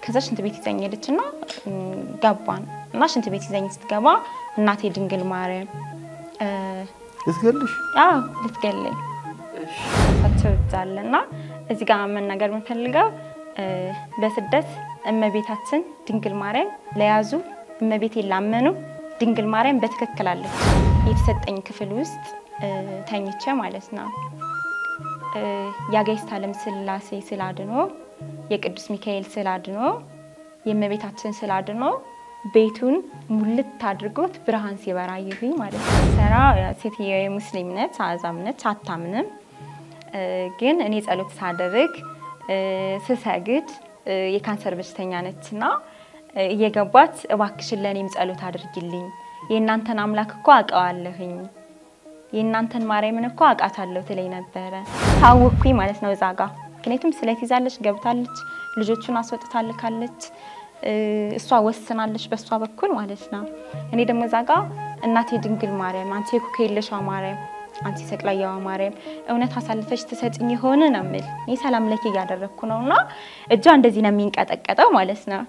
ከዛ ሽንት ቤት ይዘኝ ሄደች እና ገባን እና ሽንት ቤት ይዘኝ ስትገባ እናቴ ድንግል ማርያም እ፣ ልትገልሽ አዎ ልትገለኝ ሳቸው ይዛለ እና እዚህ ጋር መናገር የምንፈልገው እ፣ በስደት እመቤታችን ድንግል ማርያም ለያዙ እመቤቴን ላመኑ ድንግል ማርያም በትክክል አለች። የተሰጠኝ ክፍል ውስጥ እ፣ ተኝቼ ማለት ነው እ፣ የአጋዕዝተ ዓለም ሥላሴ ስዕል አድኖ የቅዱስ ሚካኤል ስዕል አድኖ የእመቤታችን ስዕል አድኖ ቤቱን ሙልት አድርጎት ብርሃን ሲበራ ይሁኝ ማለት ነው። ሰራ ሴትዮ የሙስሊም ነች፣ አዛም ነች፣ አታምንም። እ፣ ግን እኔ ጸሎት ሳደርግ እ፣ ስሰግድ እ፣ የካንሰር በሽተኛ ነችና እ፣ እየገባች እባክሽን ለእኔም ጸሎት አድርጊልኝ የእናንተን አምላክ እኮ አውቀዋለሁኝ የእናንተን ማርያምን እኮ አውቃታለሁ ትለኝ ነበረ። ታወኩኝ ማለት ነው እዛ ጋ ምክንያቱም ስለት ይዛለች፣ ገብታለች፣ ልጆቹን አስወጥታልካለች፣ እ፣ እሷ ወስናለች በእሷ በኩል ማለት ነው። እኔ ደግሞ እዛ ጋ እናቴ ድንግል ማርያም፣ አንቺ የኩክ የለሽዋ ማርያም፣ አንቺ ሰቅላያዋ ማርያም እውነት አሳልፈሽ ትሰጭኝ የሆነ ነው የምል እኔ ሰላም ለኪ እያደረግኩ ነው እና እጇ እንደዚህ ነው የሚንቀጠቀጠው ማለት ነው።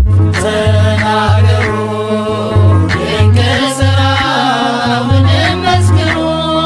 ተናገሩ ድንቅ ሥራውን መስክሩ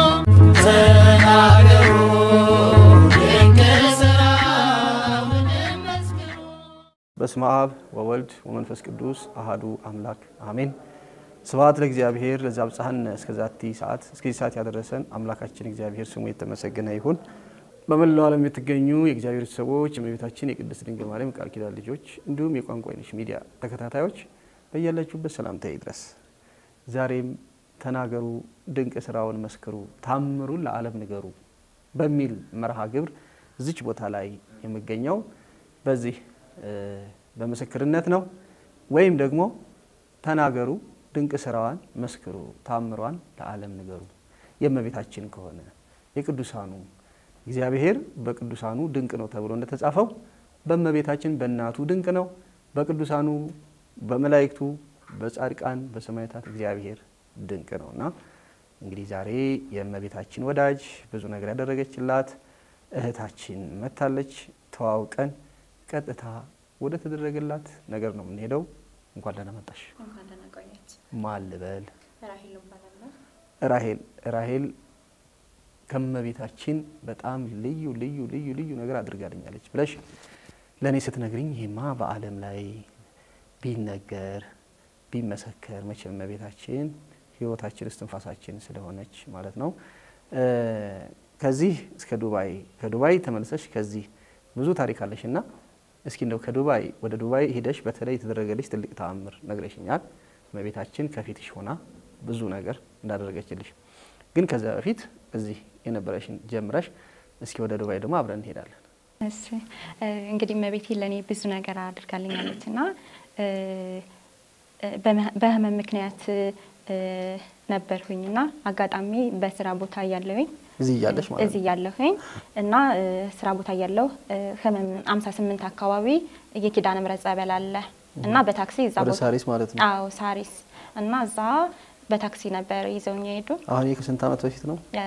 ተናገሩ ድንቅ ሥራውን መስክሩ በስመ አብ ወወልድ ወመንፈስ ቅዱስ አሃዱ አምላክ አሜን። ስብሐት ለእግዚአብሔር ለዘአብጽሐነ እስከ ዛቲ ሰዓት እስከዚህ ሰዓት ያደረሰን አምላካችን እግዚአብሔር ስሙ የተመሰገነ ይሁን። በመላው ዓለም የምትገኙ የእግዚአብሔር ሰዎች የእመቤታችን የቅድስት ድንግል ማርያም ቃል ኪዳን ልጆች እንዲሁም የቋንቋ አይነሽ ሚዲያ ተከታታዮች በያላችሁበት ሰላምታ ይድረስ። ዛሬም ተናገሩ ድንቅ ስራውን መስክሩ ታምሩን ለዓለም ንገሩ በሚል መርሃ ግብር እዚች ቦታ ላይ የምገኘው በዚህ እ፣ በምስክርነት ነው ወይም ደግሞ ተናገሩ ድንቅ ስራዋን መስክሩ ታምሯን ለዓለም ንገሩ የእመቤታችን ከሆነ የቅዱሳኑ እግዚአብሔር በቅዱሳኑ ድንቅ ነው ተብሎ እንደተጻፈው በእመቤታችን በእናቱ ድንቅ ነው፣ በቅዱሳኑ በመላእክቱ በጻድቃን በሰማዕታት እግዚአብሔር ድንቅ ነው እና እንግዲህ ዛሬ የእመቤታችን ወዳጅ ብዙ ነገር ያደረገችላት እህታችን መታለች። ተዋውቀን ቀጥታ ወደ ተደረገላት ነገር ነው የምንሄደው። እንኳን ደህና መጣሽ። ማን ልበል? ራሄል ራሄል ከእመቤታችን በጣም ልዩ ልዩ ልዩ ልዩ ነገር አድርጋልኛለች ብለሽ ለእኔ ስትነግሪኝ ይሄማ በዓለም ላይ ቢነገር ቢመሰከር መቼም እመቤታችን ሕይወታችን እስትንፋሳችን ስለሆነች ማለት ነው። እ፣ ከዚህ እስከ ዱባይ ከዱባይ ተመልሰሽ ከዚህ ብዙ ታሪክ አለሽ እና እስኪ እንደው ከዱባይ ወደ ዱባይ ሄደሽ በተለይ የተደረገልሽ ትልቅ ተአምር ነግረሽኛል። እመቤታችን ከፊትሽ ሆና ብዙ ነገር እንዳደረገችልሽ ግን ከዚያ በፊት እዚህ የነበረሽን ጀምረሽ እስኪ ወደ ዱባይ ደግሞ አብረን እንሄዳለን። እሺ እ፣ እንግዲህ እመቤቴ ለእኔ ብዙ ነገር አድርጋልኛለች እና እ፣ እ፣ በመ- በህመም ምክንያት እ፣ ነበርሁኝ እና አጋጣሚ በስራ ቦታ እያለሁኝ እዚህ እያለሽ ማለት እዚህ ነው። እያለሁኝ እና እ፣ ስራ ቦታ እያለሁ እ፣ ህመም 58 አካባቢ የኪዳነ ምሕረት ጸበል አለ እና በታክሲ እዛ ወደ ቦታ ሳሪስ ማለት ነው። አዎ ሳሪስ እና እዛ በታክሲ ነበር ይዘውኝ የሄዱ አሁን ይህ ከስንት ዓመት በፊት ነው? እ፣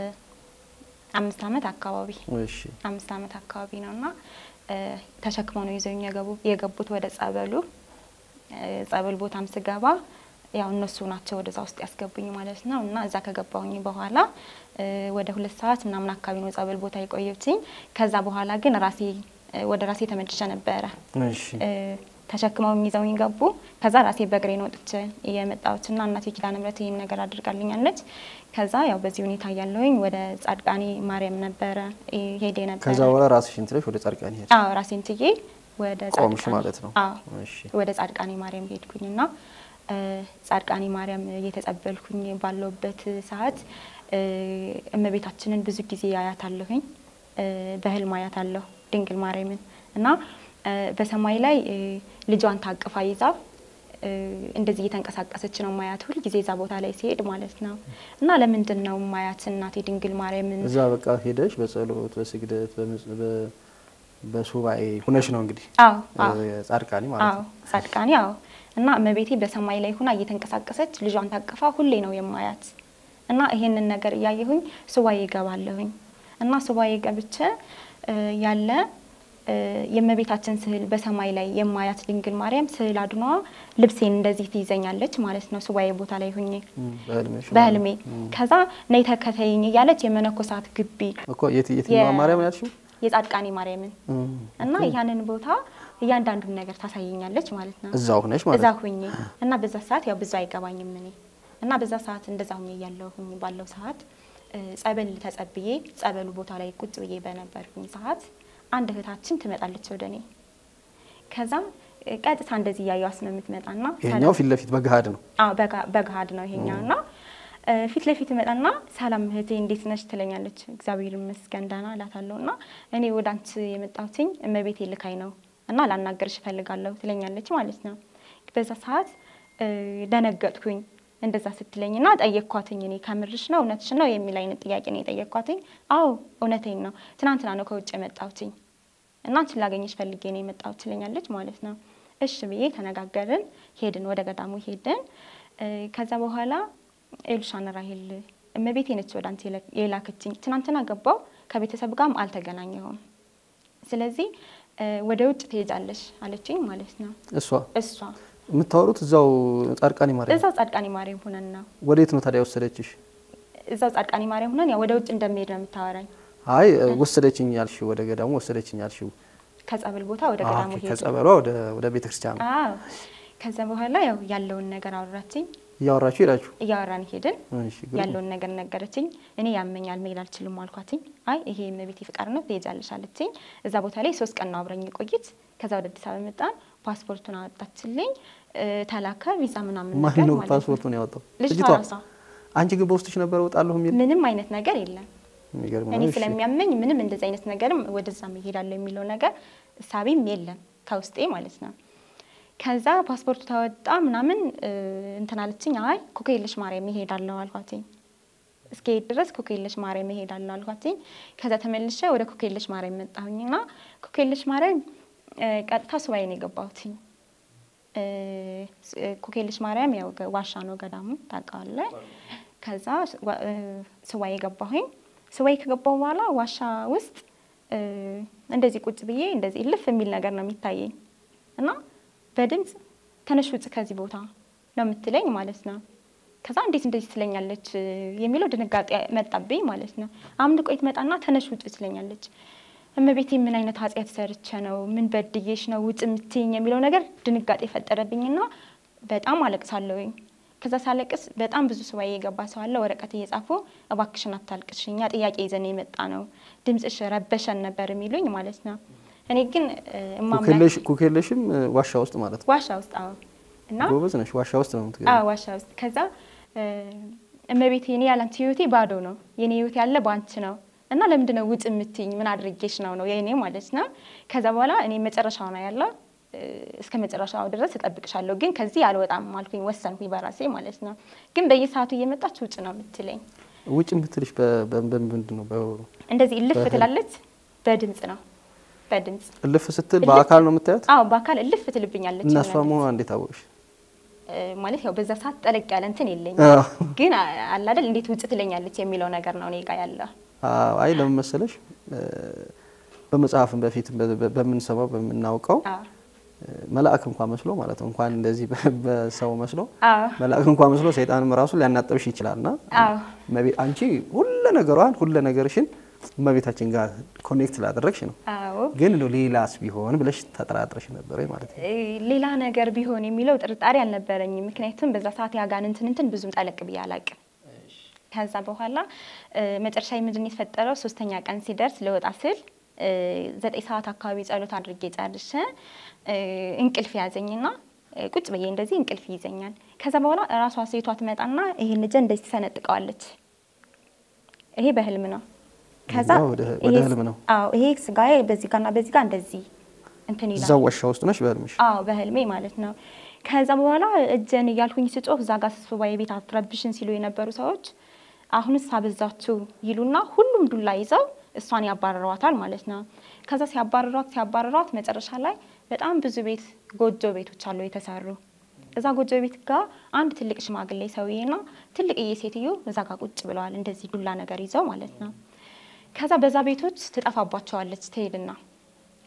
አምስት ዓመት አካባቢ እሺ አምስት ዓመት አካባቢ ነው እና እ፣ ተሸክመው ነው ይዘውኝ የገቡ- የገቡት ወደ ጸበሉ። እ፣ ጸበል ቦታም ስገባ ያው እነሱ ናቸው ወደዛ ውስጥ ያስገቡኝ ማለት ነው እና እዛ ከገባሁኝ በኋላ እ፣ ወደ ሁለት ሰዓት ምናምን አካባቢ ነው ጸበል ቦታ የቆየችኝ። ከዛ በኋላ ግን ራሴ እ፣ ወደ ራሴ ተመልሼ ነበረ እሺ እ፣ ተሸክመው ይዘውኝ ገቡ። ከዛ ራሴ በእግሬ ነው ወጥቼ የመጣሁትና እናቴ ኪዳነ ምሕረት ይህን ነገር አድርጋልኛለች። ከዛ ያው በዚህ ሁኔታ እያለሁኝ ወደ ጻድቃኔ ማርያም ነበረ እ፣ ሄዴ ነበረ። ከዛ በኋላ ራስሽን ትለሽ ወደ ጻድቃን ሄድሽ አዎ ራሴን ትዬ ወደ ቆምሽ ጻድቃኔ- ማለት ነው። አዎ እሺ ወደ ጻድቃኔ ማርያም ሄድኩኝና እ፣ ጻድቃኔ ማርያም እየተጸበልኩኝ ባለውበት ሰዓት እ፣ እመቤታችንን ብዙ ጊዜ አያታለሁኝ እ፣ በህልም አያታለሁ ድንግል ማርያምን እና እ፣ በሰማይ ላይ እ፣ ልጇን ታቅፋ ይዛ እ፣ እንደዚህ እየተንቀሳቀሰች ነው ማያት ሁል ጊዜ እዛ ቦታ ላይ ሲሄድ ማለት ነው። እና ለምንድን ነው ማያት እናቴ ድንግል ማርያምን እዛ በቃ ሄደሽ በጸሎት በስግደት በምጽ- በ- በሱባኤ ሁነሽ ነው እንግዲህ አዎ አዎ እ፣ ጻድቃኒ ማለት አዎ ነው። ጻድቃኔ አዎ። እና እመቤቴ በሰማይ ላይ ሆና እየተንቀሳቀሰች ልጇን ታቅፋ ሁሌ ነው የማያት። እና ይሄንን ነገር እያየሁኝ ሱባኤ እገባለሁኝ እና ሱባኤ ገብቼ እ፣ ያለ እ፣ የእመቤታችን ስዕል በሰማይ ላይ የማያት ድንግል ማርያም ስዕል አድኗ ልብሴን እንደዚህ ትይዘኛለች ማለት ነው። ሱባኤ ቦታ ላይ ሁኜ እም፣ በህልምሽ በህልሜ ከዛ ነይ ተከተይኝ እያለች የመነኮሳት ግቢ እኮ የት የትኛዋ የ- ማርያም ያልሽው? የጻድቃኔ ማርያምን እም፣ እና ያንን ቦታ እያንዳንዱን ነገር ታሳየኛለች ማለት ነው። እዛው ሆነሽ ማለት እዛ ነው። ሁኜ እና በዛ ሰዓት ያው ብዙ አይገባኝም እኔ እና በዛ ሰዓት እንደዛ ሁኜ እያለሁኝ ባለው ሰዓት እ፣ ጸበል ተጸብዬ ጸበሉ ቦታ ላይ ቁጭ ብዬ በነበርኩኝ ሰዓት አንድ እህታችን ትመጣለች ወደ እኔ። ከዛም እ፣ ቀጥታ እንደዚህ እያየዋት ነው የምትመጣና ይሄኛው ፊት ለፊት በገሃድ ነው። አዎ በጋ- በገሃድ ነው ይሄኛው እና እ፣ ፊት ለፊት መጣና ሰላም እህቴ እንዴት ነሽ ትለኛለች። እግዚአብሔር ይመስገን ደህና እላታለሁ። እና እኔ ወደ አንቺ የመጣሁትኝ እመቤቴ ልካኝ ነው እና ላናገርሽ እፈልጋለሁ ትለኛለች ማለት ነው። በዛ ሰዓት እ፣ ደነገጥኩኝ እንደዛ ስትለኝ እና ጠየቅኳትኝ። እኔ ከምርሽ ነው እውነትሽ ነው የሚል አይነት ጥያቄ ነው የጠየቅኳትኝ። አዎ እውነቴን ነው ትናንትና ነው ከውጭ የመጣሁትኝ እና አንቺን ላገኘሽ ፈልጌ ነው የመጣሁት ትለኛለች ማለት ነው። እሺ ብዬ ተነጋገርን፣ ሄድን፣ ወደ ገዳሙ ሄድን። እ፣ ከዛ በኋላ ኤሉሻን ራሄል እመቤቴ ነች ወደ አንተ የለ- የላከችኝ። ትናንትና ገባው ከቤተሰብ ጋርም አልተገናኘሁም። ስለዚህ እ፣ ወደ ውጭ ትሄጃለሽ አለችኝ ማለት ነው። እሷ እሷ የምታወሩት እዛው ጻድቃኔ ማርያም። እዛው ጻድቃኔ ማርያም ሆነን ነው ወዴት ነው ታዲያ ወሰደችሽ? እዛው ጻድቃኔ ማርያም ሆነን ያው ወደ ውጭ እንደሚሄድ ነው የምታወራኝ። አይ ወሰደችኝ ያልሽው ወደ ገዳሙ ወሰደችኝ ያልሽው ከጸበል ቦታ ወደ አዎ፣ ገዳሙ ኦኬ፣ ሄድ ከጸበሏ ወደ ወደ ቤተክርስቲያን ነው አዎ። ከዛ በኋላ ያው ያለውን ነገር አወራችኝ። እያወራችሁ ሄዳችሁ። እያወራን ሄድን። እሺ፣ ግሩም። ያለውን ነገር ነገረችኝ። እኔ ያመኛል መሄድ አልችልም አልኳትኝ። አይ ይሄ የእመቤቴ ፍቃድ ነው ትሄጃለሽ አለችኝ። እዛ ቦታ ላይ ሶስት ቀን ነው አብረኝ ቆይት። ከዛ ወደ አዲስ አበባ መጣን። ፓስፖርቱን አወጣችልኝ እ፣ ተላከ ቪዛ ምናምን ማን ነገር ነው ማለት ፓስፖርቱን ያወጣው? ልጅቷ ልጅቷ? ራሷ። አንቺ ግን በውስጥሽ ነበር እወጣለሁ የሚል ምንም አይነት ነገር የለም። የሚገርም እኔ ነው። እሺ። ስለሚያመኝ ምንም እንደዚህ አይነት ነገርም ወደዛ መሄዳለሁ የሚለው ነገር እሳቤም የለም ከውስጤ ማለት ነው። ከዛ ፓስፖርቱ ተወጣ ምናምን እ፣ እንትን አለችኝ። አይ ኮከየለሽ ማርያም እሄዳለሁ አልኳትኝ። እስከሄድ ድረስ ኮከየለሽ ማርያም እሄዳለሁ አልኳትኝ። ከዛ ተመልሼ ወደ ኮከየለሽ ማርያም መጣሁኝና ኮከየለሽ ማርያም እ፣ ቀጥታ ሱባኤ ነው የገባሁትኝ። እ፣ ስ- እ፣ ኮከየለሽ ማርያም ያው ገ- ዋሻ ነው ገዳሙ ታውቀዋለህ። ከዛ ዋ- እ፣ ሱባኤ ገባሁኝ። ሱባኤ ከገባሁ በኋላ ዋሻ ውስጥ እ፣ እንደዚህ ቁጭ ብዬ እንደዚህ እልፍ የሚል ነገር ነው የሚታየኝ እና በድምፅ ተነሽ ውጭ ከዚህ ቦታ ነው የምትለኝ ማለት ነው። ከዛ እንዴት እንደዚህ ትለኛለች እ፣ የሚለው ድንጋጤ መጣብኝ ማለት ነው። አምድ ቆይት መጣና ተነሽ ውጭ ትለኛለች። እመቤቴ ምን አይነት ኃጢአት ሰርቼ ነው ምን በድዬሽ ነው ውጭ የምትይኝ የሚለው ነገር ድንጋጤ ፈጠረብኝና በጣም አለቅሳለሁኝ። ከዛ ሳለቅስ በጣም ብዙ ሱባኤ የገባ ሰው አለ ወረቀት እየጻፉ እባክሽን አታልቅሽ፣ እኛ ጥያቄ ይዘን የመጣ ነው ድምፅሽ ረበሸን ነበር የሚሉኝ ማለት ነው። እኔ ግን እ፣ እማምላክ ኩክየለሽ ኩክየለሽም እ፣ ዋሻ ውስጥ ማለት ነው። ዋሻ ውስጥ አዎ እና ጎበዝ ነሽ። ዋሻ ውስጥ ነው የምትገቢው። አዎ ዋሻ ውስጥ ከዛ እ፣ እመቤቴ እኔ ያላንቺ ህይወቴ ባዶ ነው፣ የኔ ህይወት ያለ በአንቺ ነው እና ለምንድን ነው ውጭ የምትይኝ? ምን አድርጌሽ ነው ነው የኔ ማለት ነው። ከዛ በኋላ እኔ መጨረሻው ነው ያለው እ፣ እስከ መጨረሻው ድረስ እጠብቅሻለሁ፣ ግን ከዚህ አልወጣም አልኩኝ፣ ወሰንኩኝ በራሴ ማለት ነው። ግን በየሰዓቱ እየመጣች ውጭ ነው የምትለኝ። ውጭ የምትልሽ በ- በ- በምንድን ነው? በ- እንደዚህ እልፍ በህልም? ትላለች፣ በድምፅ ነው በድምፅ እልፍ ስትል እልፍ- በአካል ነው የምታያት? አዎ፣ በአካል እልፍ ትልብኛለች እና እሷ ይሆናል። መሆኗ እንዴት አወቅሽ? እ፣ ማለት ያው በዛ ሰዓት ጠለቅ ያለ እንትን የለኝም አዎ። ግን አ- አለ አይደል እንዴት ውጭ ትለኛለች የሚለው ነገር ነው እኔ ጋ ያለው። አዎ፣ አይ ለምን መሰለሽ እ፣ በመጽሐፍም በፊት በ- በ- በምንሰማው በምናውቀው አዎ እ፣ መልአክ እንኳን መስሎ ማለት ነው እንኳን እንደዚህ በ- በሰው መስሎ አዎ መልአክ እንኳን መስሎ ሰይጣንም ራሱ ሊያናጠብሽ ይችላልና አዎ እመቤ- አንቺ ሁለ ነገሯን ሁለ ነገርሽን እመቤታችን ጋር ኮኔክት ላደረግሽ ነው። አዎ ግን እንደው ሌላስ ቢሆን ብለሽ ተጠራጥረሽ ነበር ወይ ማለት ነው? እ፣ ሌላ ነገር ቢሆን የሚለው ጥርጣሬ አልነበረኝም። ምክንያቱም በዛ ሰዓት ያጋንንትን እንትን ብዙም ጠለቅ ብዬ አላቅም። ከዛ በኋላ እ፣ መጨረሻ ምንድን ነው የተፈጠረው? ሶስተኛ ቀን ሲደርስ ልወጣ ስል እ፣ ዘጠኝ ሰዓት አካባቢ ጸሎት አድርጌ ጨርሼ እ፣ እንቅልፍ ያዘኝና እ፣ ቁጭ ብዬ እንደዚህ እንቅልፍ ይዘኛል። ከዛ በኋላ እራሷ ሴቷ ትመጣና ይሄን ልጄ እንደዚህ ትሰነጥቀዋለች። ይሄ በህልም ነው። ከዛ ያው ወደ- ወደ ይሄ- ህልም ነው። አዎ ይሄ ስጋዬ በዚህ ጋርና በዚህ ጋር እንደዚህ እንትን ይላል። እዛው ዋሻ ውስጥ ነሽ በህልምሽ? አዎ በህልሜ ማለት ነው። ከዛ በኋላ እጀን እያልኩኝ ስጮህ እዛ ጋር ሱባኤ ቤት አትረብሽን ሲሉ የነበሩ ሰዎች አሁንስ አበዛችሁ ይሉና ሁሉም ዱላ ይዘው እሷን ያባረሯታል ማለት ነው። ከዛ ሲያባረሯት ሲያባረሯት መጨረሻ ላይ በጣም ብዙ ቤት ጎጆ ቤቶች አሉ የተሰሩ። እዛ ጎጆ ቤት ጋር አንድ ትልቅ ሽማግሌ ሰውዬና ትልቅዬ ሴትዮ እዛ ጋር ቁጭ ብለዋል፣ እንደዚህ ዱላ ነገር ይዘው ማለት ነው። ከዛ በዛ ቤቶች ትጠፋባቸዋለች ትሄድና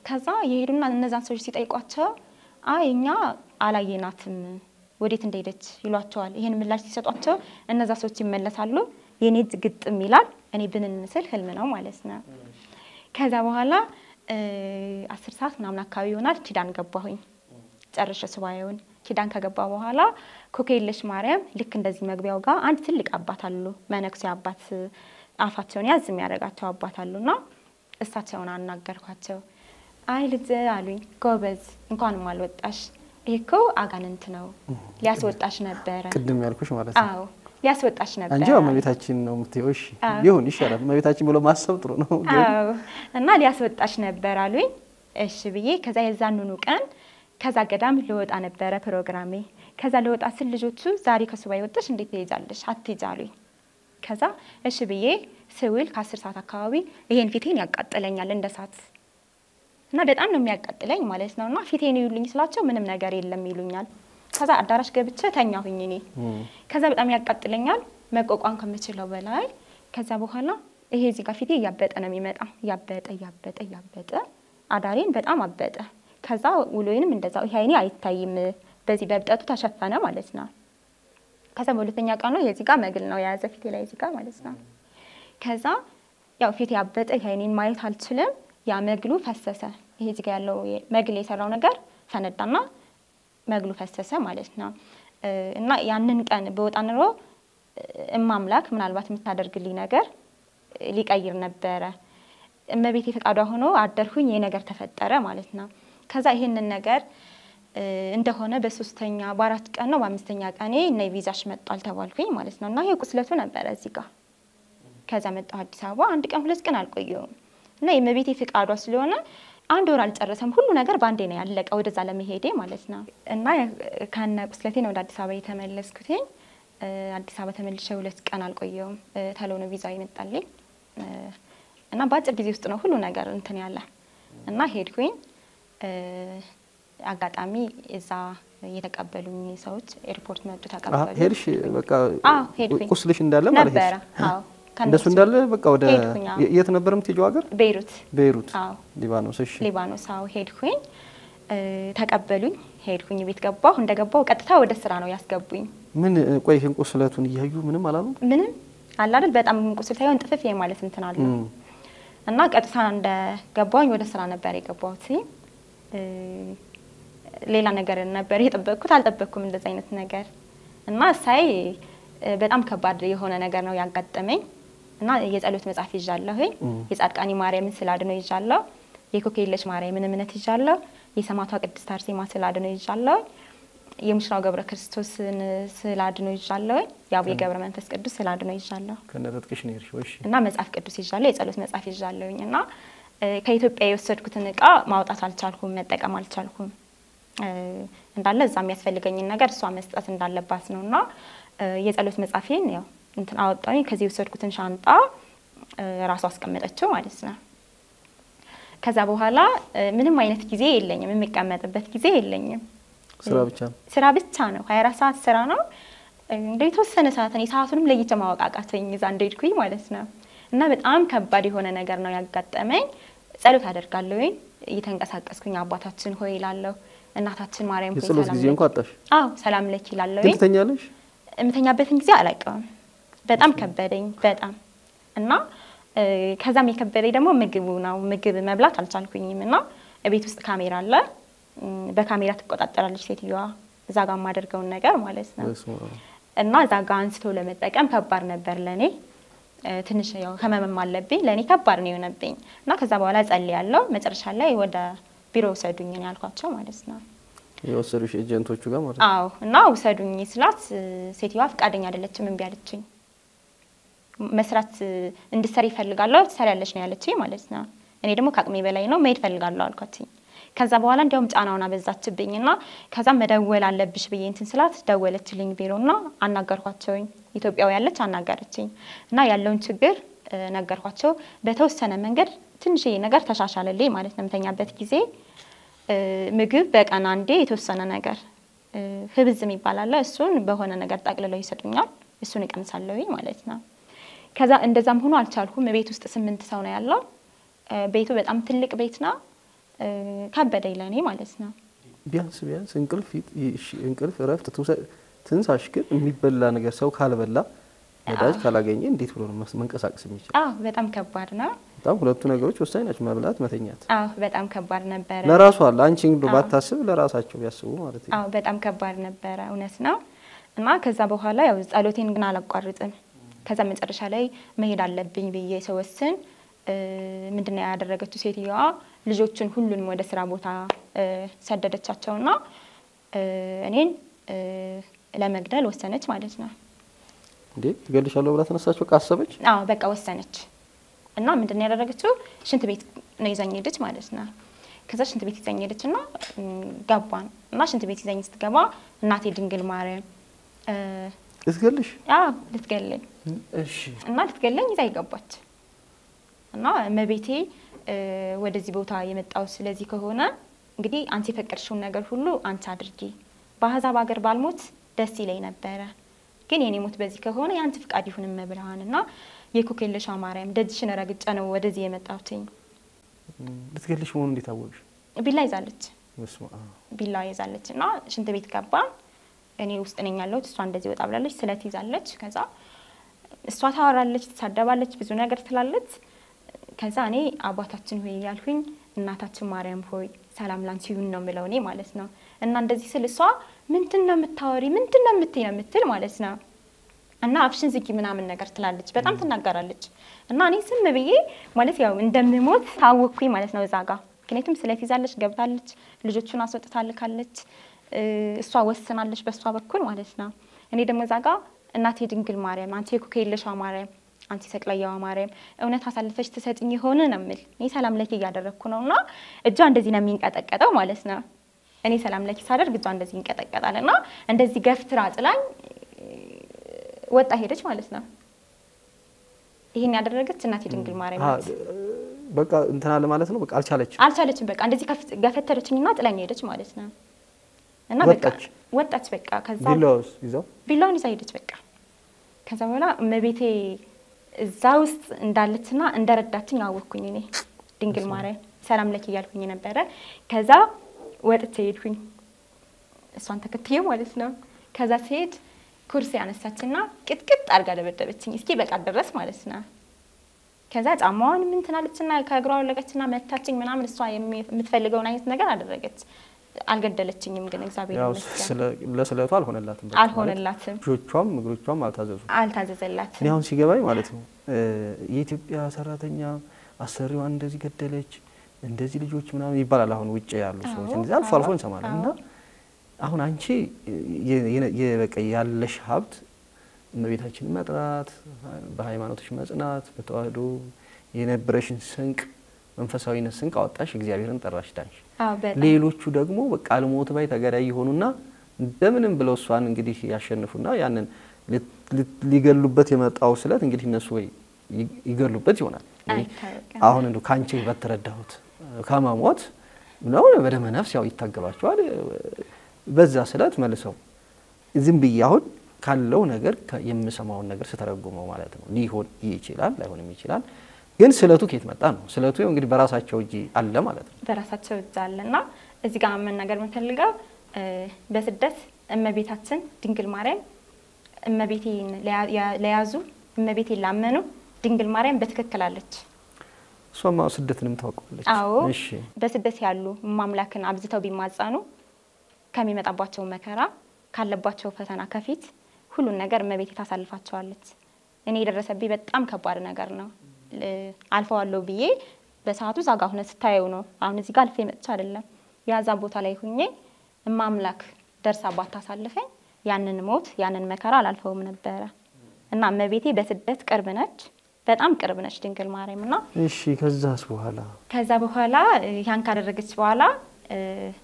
ከዛ የሄዱና እነዛን ሰዎች ሲጠይቋቸው አይ እኛ አላየናትም ወዴት እንደሄደች ይሏቸዋል። ይህን ምላሽ ሲሰጧቸው እነዛ ሰዎች ይመለሳሉ። የኔ እጅ ግጥም ይላል። እኔ ብንን ምስል ህልም ነው ማለት ነው። ከዛ በኋላ እ አስር ሰዓት ምናምን አካባቢ ይሆናል ኪዳን ገባሁኝ። ጨርሼ ሱባኤውን ኪዳን ከገባ በኋላ ኮከየለሽ ማርያም ልክ እንደዚህ መግቢያው ጋር አንድ ትልቅ አባት አሉ። መነኩሴ አባት አፋቸውን ያዝ የሚያደርጋቸው አባት አሉና እሳቸውን አናገርኳቸው። አይ ልጅ አሉኝ፣ ጎበዝ እንኳንም አልወጣሽ። ይሄ እኮ አጋንንት ነው ሊያስወጣሽ ነበረ። ቅድም ያልኩሽ ማለት ነው። አዎ ሊያስወጣሽ ነበረ አንቺ ያው እመቤታችን ነው የምትይው። እሺ አዎ። ይሁን ይሻላል። እመቤታችን ብሎ ማሰብ ጥሩ ነው። ግን አዎ እና ሊያስወጣሽ ነበር አሉኝ። እሺ ብዬ ከዛ የዛንኑ ቀን ከዛ ገዳም ልወጣ ነበረ ፕሮግራሜ። ከዛ ልወጣ ስል ልጆቹ ዛሬ ከሱባኤ ወጥተሽ እንዴት ትሄጃለሽ? አትሄጂ አሉኝ። ከዛ እሺ ብዬ ስውል ከአስር ሰዓት አካባቢ ይሄን ፊቴን ያቃጥለኛል እንደ እሳት እና በጣም ነው የሚያቃጥለኝ ማለት ነው። እና ፊቴን ይዩልኝ ስላቸው ምንም ነገር የለም ይሉኛል። ከዛ አዳራሽ ገብቼ ተኛሁኝ እኔ እም፣ ከዛ በጣም ያቃጥለኛል መቋቋም ከምችለው በላይ። ከዛ በኋላ ይሄ እዚህ ጋር ፊቴ እያበጠ ነው የሚመጣው። እያበጠ እያበጠ እያበጠ አዳሬን በጣም አበጠ። ከዛ ውሎዬንም እንደዛው ይሄ አይኔ አይታይም፣ በዚህ በብጠቱ ተሸፈነ ማለት ነው። ከዛ በሁለተኛ ቀኑ የዚህ ጋር መግል ነው የያዘ ፊቴ ላይ እዚህ ጋር ማለት ነው። ከዛ ያው ፊቴ ያበጠ ይሄ አይኔን ማየት አልችልም። ያ መግሉ ፈሰሰ። ይሄ እዚህ ጋር ያለው መግል የሰራው ነገር ፈነዳና መግሉ ፈሰሰ ማለት ነው። እ እና ያንን ቀን በወጣ ኑሮ እማምላክ ምናልባት የምታደርግልኝ ነገር ሊቀይር ነበረ። እመቤቴ ፈቃዷ ሆኖ አደርኩኝ። ይህ ነገር ተፈጠረ ማለት ነው። ከዛ ይሄንን ነገር እ እንደሆነ በሶስተኛ በአራት ቀን ነው በአምስተኛ ቀኔ እና ቪዛሽ መጧል ተባልኩኝ ማለት ነው። እና ይሄ ቁስለቱ ነበረ እዚህ ጋር ከዛ መጣሁ አዲስ አበባ። አንድ ቀን ሁለት ቀን አልቆየውም እና የእመቤቴ ፍቃዷ ስለሆነ አንድ ወር አልጨረሰም። ሁሉ ነገር በአንዴ ነው ያለቀ ወደዛ ለመሄዴ ማለት ነው። እና ከነ ቁስለቴ ነው ወደ አዲስ አበባ የተመለስኩትኝ። እ አዲስ አበባ ተመልሼ ሁለት ቀን አልቆየውም። እ ተሎ ነው ቪዛ ይመጣልኝ እ እና በአጭር ጊዜ ውስጥ ነው ሁሉ ነገር እንትን ያለ እና ሄድኩኝ። እ አጋጣሚ እዛ የተቀበሉኝ ሰዎች ኤርፖርት መጡ አሀ፣ ተቀበሉ። ሄድሽ በቃ አዎ ሄድኩኝ። ቁስልሽ እንዳለ ማለት ነበረ። አዎ እንደሱ ከእነሱ እንዳለ በቃ ወደ ሄድኩኝ፣ አዎ። የት ነበር የምትሄጂው ሀገር? ቤይሩት ቤይሩት አዎ ሊባኖስ። እሺ ሊባኖስ አዎ ሄድኩኝ። እ ተቀበሉኝ። ሄድኩኝ ቤት ገባሁ። እንደገባሁ ቀጥታ ወደ ስራ ነው ያስገቡኝ። ምን ቆይ ይህን ቁስለቱን እያዩ ምንም አላሉ? ምንም አለ አይደል በጣም ቁስል ሳይሆን ጥፍፍ ማለት እንትን አለ እም፣ እና ቀጥታ እንደገባሁኝ ወደ ስራ ነበር የገባሁት። እ ሌላ ነገር ነበር የጠበቅኩት፣ አልጠበቅኩም እንደዚ አይነት ነገር እና ሳይ እ በጣም ከባድ የሆነ ነገር ነው ያጋጠመኝ እና የጸሎት መጽሐፍ ይዣለሁኝ። የጻድቃኒ ማርያምን ስዕል አድኖ ይዣለሁ። የኮከየለሽ ማርያምን እምነት ይዣለሁ። የሰማዕቷ ቅድስት አርሴማ ስዕል አድኖ ይዣለሁ። የሙሽራው ገብረ ክርስቶስን ስዕል አድኖ ይዣለሁ። የአቡነ ገብረ መንፈስ ቅዱስ ስዕል አድኖ ይዣለሁ። ከነጠጥቅሽ ነው የሄድሽው? እሺ እና መጽሐፍ ቅዱስ ይዣለሁ። የጸሎት መጽሐፍ ይዣለሁኝ እና እ ከኢትዮጵያ የወሰድኩትን እቃ ማውጣት አልቻልኩም፣ መጠቀም አልቻልኩም። እ እንዳለ እዛ የሚያስፈልገኝን ነገር እሷ መስጠት እንዳለባት ነው እና እ የጸሎት መጽሐፌን ያው እንትን አወጣሁኝ። ከዚህ የወሰድኩትን ሻንጣ እ ራሷ አስቀመጠችው ማለት ነው። ከዛ በኋላ እ ምንም አይነት ጊዜ የለኝም፣ የሚቀመጥበት ጊዜ የለኝም። ስራ ብቻ ነው። ስራ ብቻ ነው። 24 ሰዓት ስራ ነው። እንደ የተወሰነ ሰዓት እኔ ሰዓቱንም ለይቼ ማወቅ አቃተኝ እዛ እንደሄድኩኝ ማለት ነው። እና በጣም ከባድ የሆነ ነገር ነው ያጋጠመኝ። ጸሎት አደርጋለሁኝ እየተንቀሳቀስኩኝ አባታችን ሆይ እላለሁ፣ እናታችን ማርያም ሆይ የጸሎት ሰላም ጊዜ ለኪ- እንኳን አጣሽ። አዎ ሰላም ለኪ ግን እላለሁኝ። ትተኛለሽ? የምተኛበትን ጊዜ አላውቀውም። በጣም ከበደኝ በጣም እና እ ከዛም የከበደኝ ደግሞ ምግቡ ነው። ምግብ መብላት አልቻልኩኝም እና ቤት ውስጥ ካሜራ አለ። እም፣ በካሜራ ትቆጣጠራለች ሴትዮዋ እዛ ጋር የማደርገውን ነገር ማለት ነው። በስመ አብ። እና እዛ ጋር አንስቶ ለመጠቀም ከባድ ነበር ለእኔ። እ ትንሽ ያው ህመምም አለብኝ ለእኔ ከባድ ነው የሆነብኝ እና ከዛ በኋላ ጸልያለሁ። መጨረሻ ላይ ወደ ቢሮ ውሰዱኝ ነው ያልኳቸው ማለት ነው። የወሰዱሽ ኤጀንቶቹ ጋር ማለት ነው። አዎ እና ውሰዱኝ ስላት እ ሴትዮዋ ፈቃደኛ አይደለችም፣ እምቢ አለችኝ። መስራት እ እንድትሰሪ ይፈልጋለሁ ትሰሪያለሽ ነው ያለችኝ ማለት ነው። እኔ ደግሞ ከአቅሜ በላይ ነው መሄድ ፈልጋለሁ አልኳትኝ። ከዛ በኋላ እንዲያውም ጫናውን አበዛችብኝ እና ከዛም መደወል አለብሽ ብዬ እንትን ስላት ደወለችልኝ ቢሮና አናገርኳቸውኝ። ኢትዮጵያዊ ያለች አናገረችኝ እና ያለውን ችግር እ ነገርኳቸው። በተወሰነ መንገድ ትንሽዬ ነገር ተሻሻለልኝ ማለት ነው። የምተኛበት ጊዜ እ ምግብ በቀን አንዴ የተወሰነ ነገር እ ህብዝ የሚባል አለ። እሱን በሆነ ነገር ጠቅልለው ይሰጡኛል። እሱን እቀምሳለሁኝ ማለት ነው። ከዛ እንደዛም ሆኖ አልቻልኩም። ቤት ውስጥ ስምንት ሰው ነው ያለው። እ ቤቱ በጣም ትልቅ ቤት ነው። እ፣ ከበደኝ ለእኔ ማለት ነው። ቢያንስ ቢያንስ እንቅልፍ ይጥ- እሺ፣ እንቅልፍ እረፍት ትውሰድ። ትንሳሽ ግን የሚበላ ነገር ሰው ካልበላ ነዳጅ ካላገኘ እንዴት ብሎ ነው መስ- መንቀሳቀስ የሚችል? አዎ በጣም ከባድ ነው። በጣም ሁለቱ ነገሮች ወሳኝ ናቸው፣ መብላት፣ መተኛት። አዎ በጣም ከባድ ነበረ። ለራሱ አለ አንቺ እንግዶ አዎ። ባታስብ ለራሳቸው ቢያስቡ ማለት ነው። አዎ በጣም ከባድ ነበረ፣ እውነት ነው። እና ከዛ በኋላ ያው ጸሎቴን ግን አላቋርጥም። ከዛ መጨረሻ ላይ መሄድ አለብኝ ብዬ ስወስን እ፣ ምንድን ነው ያደረገችው ሴትዮዋ ልጆቹን ሁሉንም ወደ ስራ ቦታ እ፣ ሰደደቻቸውና እ፣ እኔን እ፣ ለመግደል ወሰነች ማለት ነው። እንዴ ትገልሻለሁ ብላ ተነሳቸው ካሰበች አዎ በቃ ወሰነች እና ምንድን ነው ያደረገችው? ሽንት ቤት ነው ይዛኝ ሄደች ማለት ነው። ከዛ ሽንት ቤት ይዛኝ ሄደች እና ም፣ ገባን እና ሽንት ቤት ይዛኝ ስትገባ እናቴ ድንግል ማርያም እ፣ ልትገልሽ? አዎ ልትገለኝ እሺ እና ልትገለኝ ይዛ ይገባች እና እመቤቴ እ፣ ወደዚህ ቦታ የመጣው ስለዚህ ከሆነ እንግዲህ አንቺ የፈቀድሽውን ነገር ሁሉ አንቺ አድርጊ። በአሕዛብ ሀገር ባልሞት ደስ ይለኝ ነበረ፣ ግን የኔ ሞት በዚህ ከሆነ የአንቺ ፍቃድ ይሁን እመብርሃን እና የኮኬልሻ ማርያም ደጅሽን ረግጬ ነው ወደዚህ የመጣሁትኝ። ልትገልሽ መሆኑ እንዴት አወቅሽ? ቢላ ይዛለች በስመ አብ። ቢላ ይዛለች እና ሽንት ቤት ገባን። እኔ ውስጥ ነኝ ያለሁት፣ እሷ እንደዚህ ወጣ ብላለች፣ ስለት ይዛለች። ከዛ እሷ ታወራለች፣ ትሳደባለች፣ ብዙ ነገር ትላለች። ከዛ እኔ አባታችን ሆይ እያልኩኝ እናታችን ማርያም ሆይ ሰላም ላንቺ ይሁን ነው የምለው እኔ ማለት ነው። እና እንደዚህ ስል እሷ ምንድን ነው የምታወሪ ምንድን ነው የምትይ ነው የምትል ማለት ነው። እና አፍሽን ዝጊ ምናምን ነገር ትላለች፣ በጣም ትናገራለች። እና እኔ ዝም ብዬ ማለት ያው እንደምሞት ታወቅኩኝ ማለት ነው እዛ ጋ ምክንያቱም ስለት ይዛለች፣ ገብታለች፣ ልጆቹን አስወጥታ ልካለች፣ እ፣ እሷ ወስናለች በእሷ በኩል ማለት ነው። እኔ ደግሞ እዛ ጋ እናቴ ድንግል ማርያም፣ አንቺ የኮከይልሻ ማርያም፣ አንቺ ሰቅለያዋ ማርያም እውነት አሳልፈሽ ትሰጥኝ የሆነ ነው የምል እኔ ሰላም ለኪ እያደረግኩ ነው እና እጇ እንደዚህ ነው የሚንቀጠቀጠው ማለት ነው። እኔ ሰላም ለኪ ሳደርግ እጇ እንደዚህ ይንቀጠቀጣል እና እንደዚህ ገፍትራ ጥላኝ ወጣ ሄደች ማለት ነው። ይሄን ያደረገች እናቴ ድንግል ማርያም አ- ናት። በቃ እንትን አለ ማለት ነው። በቃ አልቻለች። አልቻለችም። በቃ እንደዚህ ከፍ- ገፈተረችኝና ጥላኝ ሄደች ማለት ነው። እና በቃ ወጣች? ወጣች። በቃ ከዛ ቢላውስ ይዘው ቢላውን ይዛ ሄደች። በቃ ከዛ በኋላ እመቤቴ እዛ ውስጥ እንዳለችና እንደረዳችኝ አወቅኩኝ። እኔ ድንግል ማርያም ሰላም ለኪ እያልኩኝ ነበረ። ከዛ ወጥቼ ሄድኩኝ እሷን ተከትዬ ማለት ነው። ከዛ ሲሄድ ኩርሲ ያነሳችና ቅጥቅጥ አድርጋ ደበደበችኝ። እስኪ በቃ ድረስ ማለት ነው። ከዛ ጫማዋን ምን ትናለችና ከእግሯ ወለቀችና መታችኝ ምናምን። እሷ የሚ- የምትፈልገውን አይነት ነገር አደረገች። አልገደለችኝም፣ ግን እግዚአብሔር ያው ይመስገን ስለ- ለስለቱ አልሆነላትም። በቃ አልሆነላትም፣ ማለት እጆቿም እግሮቿም አልታዘዙም። እኔ አልታዘዘላትም። አሁን ሲገባኝ ማለት ነው እ፣ የኢትዮጵያ ሰራተኛ አሰሪዋን እንደዚህ ገደለች፣ እንደዚህ ልጆች ምናምን ይባላል። አሁን ውጭ ያሉ ሰዎች አዎ፣ እንደዚህ አልፎ አልፎ አዎ፣ እንሰማለን። አዎ። እና አሁን አንቺ የ- የ- የ- በቃ ያለሽ ሀብት እመቤታችንን መጥራት፣ በሃይማኖቶች መጽናት፣ በተዋህዶ የነበረሽን ስንቅ መንፈሳዊነት ስንቅ አወጣሽ፣ እግዚአብሔርን ጠራሽ፣ ዳንሽ። አዎ በጣም ሌሎቹ ደግሞ በቃ አልሞት ባይ ተገዳይ የሆኑና እንደምንም ብለው እሷን እንግዲህ ያሸንፉና ያንን lit- lit- ሊገሉበት የመጣው ስለት እንግዲህ እነሱ ወይ ይ- ይገሉበት ይሆናል። እኔ አይታወቅም። አሁን እንደ ከአንቺ በተረዳሁት ከመሞት ነው በደመ ነፍስ ያው ይታገባቸዋል። በዛ ስለት መልሰው ዝም ብዬ አሁን ካለው ነገር ከ- የምሰማውን ነገር ስተረጉመው ማለት ነው ሊሆን ይችላል፣ ላይሆንም ይችላል። ግን ስለቱ ከየት መጣ ነው? ስለቱ ያው እንግዲህ በራሳቸው እጅ አለ ማለት ነው። በራሳቸው እጅ አለ እና እዚህ ጋር መናገር የምንፈልገው እ፣ በስደት እመቤታችን ድንግል ማርያም እመቤቴን ለያ- ያ- ለያዙ እመቤቴን ላመኑ ድንግል ማርያም በትክክል አለች። እሷማ ስደትንም ታውቀዋለች። አዎ እሺ በስደት ያሉ ማምላክን አብዝተው ቢማጸኑ ከሚመጣባቸው መከራ ካለባቸው ፈተና ከፊት ሁሉን ነገር እመቤቴ ታሳልፋቸዋለች። እኔ የደረሰብኝ በጣም ከባድ ነገር ነው። ል- አልፈዋለሁ ብዬ በሰዓቱ እዛ ጋ ሁነ ስታየው ነው። አሁን እዚህ ጋር አልፌ መጥቼ አይደለም ያዛ ቦታ ላይ ሁኜ እማምላክ ደርሳ ባታሳልፈኝ ያንን ሞት ያንን መከራ አላልፈውም ነበረ እና እመቤቴ በስደት ቅርብ ነች፣ በጣም ቅርብ ነች ድንግል ማርያም እና እሺ ከዛስ በኋላ ከዛ በኋላ እ፣ ያን ካደረገች በኋላ እ፣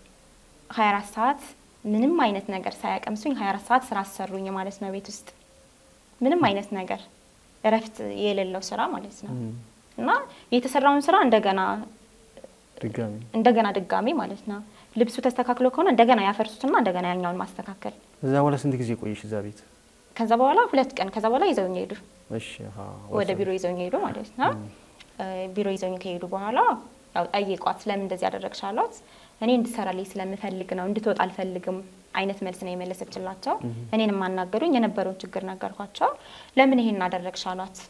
24 ሰዓት ምንም አይነት ነገር ሳያቀምሱኝ 24 ሰዓት ስራ አሰሩኝ ማለት ነው። ቤት ውስጥ ምንም አይነት ነገር እረፍት የሌለው ስራ ማለት ነው እም፣ እና የተሰራውን ስራ እንደገና ድጋሚ እንደገና ድጋሚ ማለት ነው። ልብሱ ተስተካክሎ ከሆነ እንደገና ያፈርሱትና እንደገና ያኛውን ማስተካከል። እዛ በኋላ ስንት ጊዜ ቆየሽ እዛ ቤት? ከዛ በኋላ ሁለት ቀን ከዛ በኋላ ይዘውኝ ሄዱ። እሺ አሃ፣ ወደ ወሰኑ። ቢሮ ይዘውኝ ሄዱ ማለት ነው። እ፣ ቢሮ ይዘውኝ ከሄዱ በኋላ ያው ጠየቋት። ስለምን እንደዚህ ያደረግሽ አሏት። እኔ እንድሰራልኝ ስለምፈልግ ነው እንድትወጣ አልፈልግም አይነት መልስ ነው የመለሰችላቸው። እኔን የማናገሩኝ የነበረውን ችግር ነገርኳቸው። ለምን ይሄን አደረግሽ አሏት።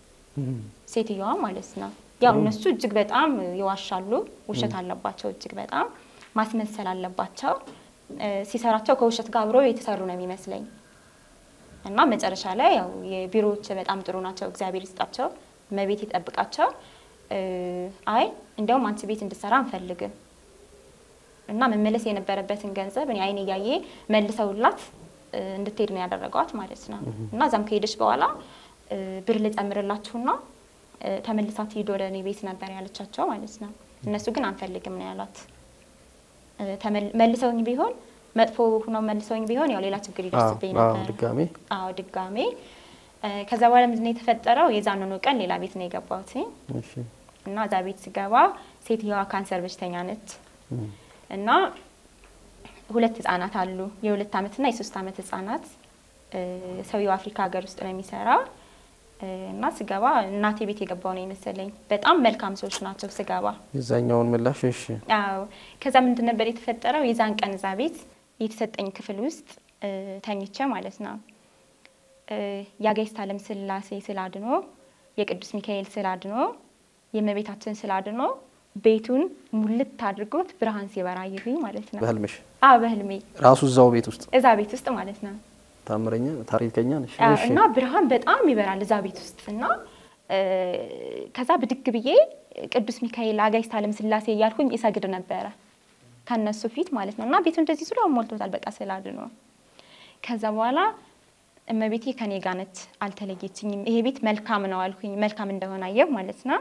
ሴትዮዋ ማለት ነው። ያው እነሱ እጅግ በጣም ይዋሻሉ፣ ውሸት አለባቸው፣ እጅግ በጣም ማስመሰል አለባቸው። እ፣ ሲሰራቸው ከውሸት ጋር አብረው የተሰሩ ነው የሚመስለኝ እና መጨረሻ ላይ ያው የቢሮዎች በጣም ጥሩ ናቸው፣ እግዚአብሔር ይስጣቸው፣ መቤት ይጠብቃቸው። እ፣ አይ እንዲያውም አንቺ ቤት እንድሰራ አንፈልግም እና መመለስ የነበረበትን ገንዘብ እኔ አይን እያየ መልሰውላት እ፣ እንድትሄድ ነው ያደረገዋት ማለት ነው። እና እዛም ከሄደች በኋላ እ፣ ብር ልጨምርላችሁና እ፣ ተመልሳት ሂድ ወደ እኔ ቤት ነበር ያለቻቸው ማለት ነው። እነሱ ግን አንፈልግም ነው ያሏት። እ፣ ተመል- መልሰውኝ ቢሆን መጥፎ ሁነው መልሰውኝ ቢሆን ያው ሌላ ችግር ይደርስብኝ አዎ፣ ነበር። ድጋሜ አዎ ድጋሜ እ፣ ከዛ በኋላ ምንድን ነው የተፈጠረው? የዛንኑ ቀን ሌላ ቤት ነው የገባሁት እሺ እና እዛ ቤት ስገባ ሴትዮዋ ካንሰር በሽተኛ ነች እም፣ እና ሁለት ህጻናት አሉ። የሁለት አመትና የሶስት አመት ህጻናት። እ፣ ሰውየው አፍሪካ ሀገር ውስጥ ነው የሚሰራው እ፣ እና ስገባ እናቴ ቤት የገባው ነው የመሰለኝ። በጣም መልካም ሰዎች ናቸው ስገባ። የዛኛውን ምላሽ እሺ አዎ ከዛ ምንድን ነበር የተፈጠረው? የዛን ቀን እዛ ቤት የተሰጠኝ ክፍል ውስጥ እ፣ ተኝቼ ማለት ነው እ፣ የአጋዕዝተ ዓለም ሥላሴ ስዕል አድኖ፣ የቅዱስ ሚካኤል ስዕል አድኖ፣ የእመቤታችን ስዕል አድኖ ቤቱን ሙልት አድርጎት ብርሃን ሲበራ አየሁኝ ማለት ነው። በህልምሽ አዎ በህልሜ ራሱ እዛው ቤት ውስጥ እዛ ቤት ውስጥ ማለት ነው። ታምረኛ ታሪከኛ ነሽ አዎ፣ እሺ እና ብርሃን በጣም ይበራል እዛ ቤት ውስጥ እና እ፣ ከዛ ብድግ ብዬ ቅዱስ ሚካኤል አጋዕዝተ ዓለም ሥላሴ እያልኩኝ እሰግድ ነበረ ከነሱ ፊት ማለት ነው። እና ቤቱ እንደዚህ ስሎ ሞልቶታል በቃ ስዕል አድኖ። ከዛ በኋላ እመቤቴ ከኔ ጋር ነች፣ አልተለየችኝም። ይሄ ቤት መልካም ነው አልኩኝ፣ መልካም እንደሆነ አየሁ ማለት ነው።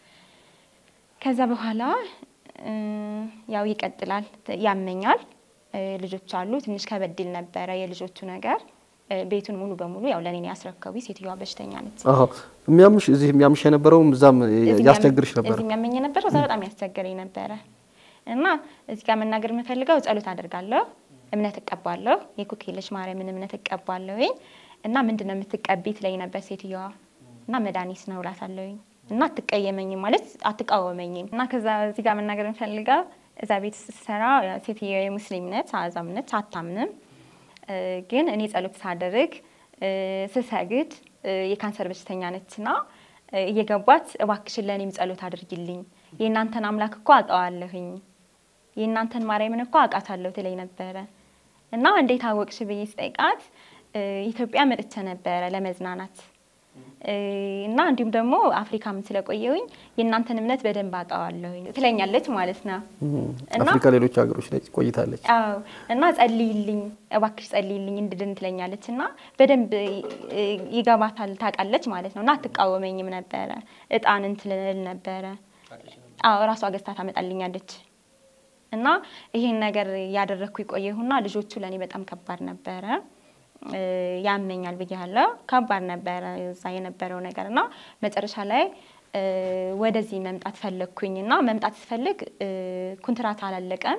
ከዛ በኋላ እ፣ ያው ይቀጥላል፣ ያመኛል። እ፣ ልጆች አሉ። ትንሽ ከበድ ይል ነበረ የልጆቹ ነገር። እ፣ ቤቱን ሙሉ በሙሉ ያው ለእኔ ነው ያስረከቡ። ሴትዮዋ በሽተኛ ነች። አዎ የሚያምሽ እዚህ የሚያምሽ የነበረውም እዛም እዚህ ያስቸግርሽ የሚያም- ነበር እዚህ የሚያመኝ የነበረው እዛ በጣም ያስቸግረኝ ነበረ እና እዚህ ጋር መናገር የምፈልገው ጸሎት አደርጋለሁ፣ እምነት እቀባለሁ፣ የኩክየለሽ ማርያምን እምነት እቀባለሁኝ እና ምንድን ነው የምትቀቢ ትለኝ ነበር ሴትዮዋ እና መድኃኒት ነው እላታለሁኝ እና አትቀየመኝም ማለት አትቃወመኝም እና ከዛ እዚህ ጋር መናገር የምፈልገው እዛ ቤት ስትሰራ ሴትዮ የሙስሊም ነች፣ አዛም ነች፣ አታምንም እ፣ ግን እኔ ጸሎት ሳደርግ እ፣ ስሰግድ እ፣ የካንሰር በሽተኛ ነችና እ፣ እየገባች እባክሽን ለእኔም ጸሎት አድርጊልኝ የእናንተን አምላክ እኮ አውቀዋለሁኝ የእናንተን ማርያምን እኮ አውቃታለሁ ትለኝ ነበረ እና እንዴት አወቅሽ ብዬ ስጠይቃት እ፣ ኢትዮጵያ መጥቼ ነበረ ለመዝናናት እ፣ እና እንዲሁም ደግሞ አፍሪካም ስለቆየሁኝ የእናንተን እምነት በደንብ አውቀዋለሁኝ ትለኛለች ማለት ነው። እም፣ እና- አፍሪካ ሌሎች ሀገሮች ላይ ቆይታለች አዎ እና ጸልይልኝ እባክሽ ጸልይልኝ እንድድን ትለኛለች እና በደንብ እ፣ ይገባታል ታውቃለች ማለት ነው እና አትቃወመኝም ነበረ እጣንን ትልል ነበረ አዎ እራሷ ገዝታ ታመጣልኛለች እና ይሄን ነገር ያደረግኩ የቆየሁና ልጆቹ ለእኔ በጣም ከባድ ነበረ እ፣ ያመኛል ብያለሁ ከባድ ነበረ እዛ የነበረው ነገር እና መጨረሻ ላይ እ፣ ወደዚህ መምጣት ፈለግኩኝ እና መምጣት ስፈልግ እ፣ ኩንትራት አላለቀም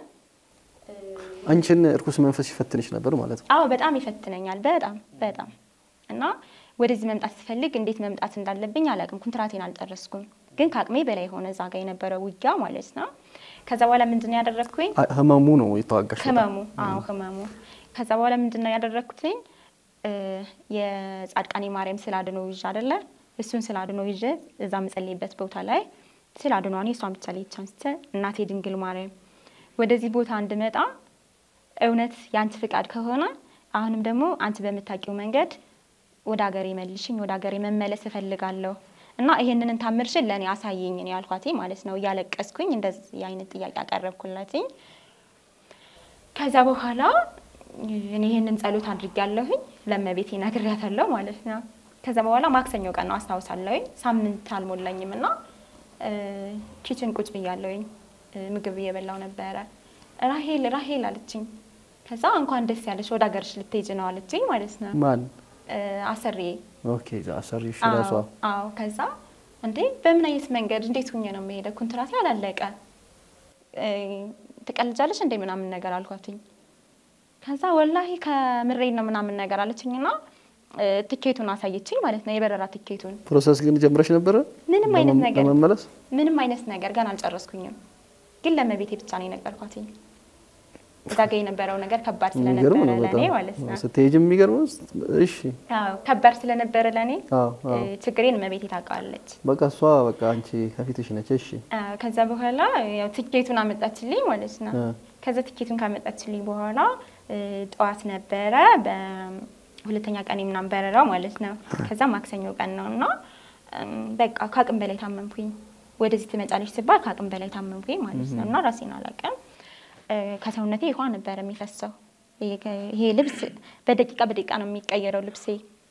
አንቺን እርኩስ መንፈስ ይፈትንሽ ነበር ማለት ነው አዎ በጣም ይፈትነኛል። በጣም በጣም እና ወደዚህ መምጣት ስፈልግ እንዴት መምጣት እንዳለብኝ አላውቅም። ኩንትራቴን አልጨረስኩም፣ ግን ከአቅሜ በላይ የሆነ እዛ ጋር የነበረው ውጊያ ማለት ነው። ከዛ በኋላ ምንድን ነው ያደረግኩኝ? አ- ህመሙ ነው የተዋጋሽ በጣም። ህመሙ አዎ ህመሙ። ከዛ በኋላ ምንድን ነው ያደረግኩትኝ? እ፣ የጻድቃኔ ማርያም ስዕል አድኖ ይዤ አይደለ እሱን ስዕል አድኖ ይዤ እዛ የምጸልይበት ቦታ ላይ ስዕል አድኗን የእሷን ብቻ ላይ አንስቼ እናቴ ድንግል ማርያም ወደዚህ ቦታ እንድመጣ እውነት የአንቺ ፍቃድ ከሆነ አሁንም ደግሞ አንቺ በምታውቂው መንገድ ወደ ሀገሬ መልሽኝ፣ ወደ ሀገሬ መመለስ እፈልጋለሁ እና ይሄንን ታምርሽን ለእኔ አሳየኝ ነው ያልኳት ማለት ነው። እያለቀስኩኝ እንደዚህ አይነት ጥያቄ አቀረብኩላትኝ። ከዛ በኋላ እኔ ይሄንን ጸሎት አድርጌያለሁኝ ለእመቤቴ ነግሬያታለሁ ማለት ነው። ከዛ በኋላ ማክሰኞ ቀን ነው አስታውሳለሁኝ። ሳምንት አልሞላኝም እና እ፣ ኪችን ቁጭ ብያለሁኝ እ፣ ምግብ እየበላው ነበረ። ራሄል ራሄል አለችኝ። ከዛ እንኳን ደስ ያለሽ ወደ ሀገርሽ ልትሄጂ ነው አለችኝ ማለት ነው። ማን እ፣ አሰሬ ኦኬ አሰሪሽ ራሷ አዎ አዎ። ከዛ እንዴ በምን አይነት መንገድ እንዴት ሁኜ ነው የምሄደው? ኮንትራቴ አላለቀ እ፣ ትቀልጃለሽ እንዴ ምናምን ነገር አልኳትኝ። ከዛ ወላሂ ከምሬ ነው ምናምን ነገር አለችኝና እ፣ ትኬቱን አሳየችኝ ማለት ነው፣ የበረራ ትኬቱን። ፕሮሰስ ግን ጀምረሽ ነበረ ምንም አይነት ለመ- ነገር ለመመለስ ምንም አይነት ነገር ገና አልጨረስኩኝም፣ ግን ለመቤቴ ብቻ ነው የነገርኳትኝ። እዛ ጋ የነበረው ነገር ከባድ ስለነበረ የሚገርም ነው ለእኔ በጣም ማለት ነው። ስትሄጅ የሚገርም ነው። እሺ አዎ ከባድ ስለነበረ ለእኔ አዎ አዎ እ፣ ችግሬን እመቤቴ ታውቃለች። በቃ እሷ በቃ አንቺ ከፊትሽ ነች። እሺ አ፣ ከዛ በኋላ ያው ትኬቱን አመጣችልኝ ማለት ነው። እ። ከዛ ትኬቱን ካመጣችልኝ በኋላ እ፣ ጠዋት ነበረ በሁለተኛ ቀን ምናምን በረራው ማለት ነው። ከዛ ማክሰኞ ቀን ነው እና እም፣ በቃ ከአቅም በላይ ታመምኩኝ። ወደዚህ ትመጫለች ስባል ከአቅም በላይ ታመምኩኝ ማለት ነው እና ራሴን አላውቅም። እ፣ ከሰውነቴ ውሃ ነበረ የሚፈሰው። ይሄ- ይሄ ልብስ በደቂቃ በደቂቃ ነው የሚቀየረው ልብሴ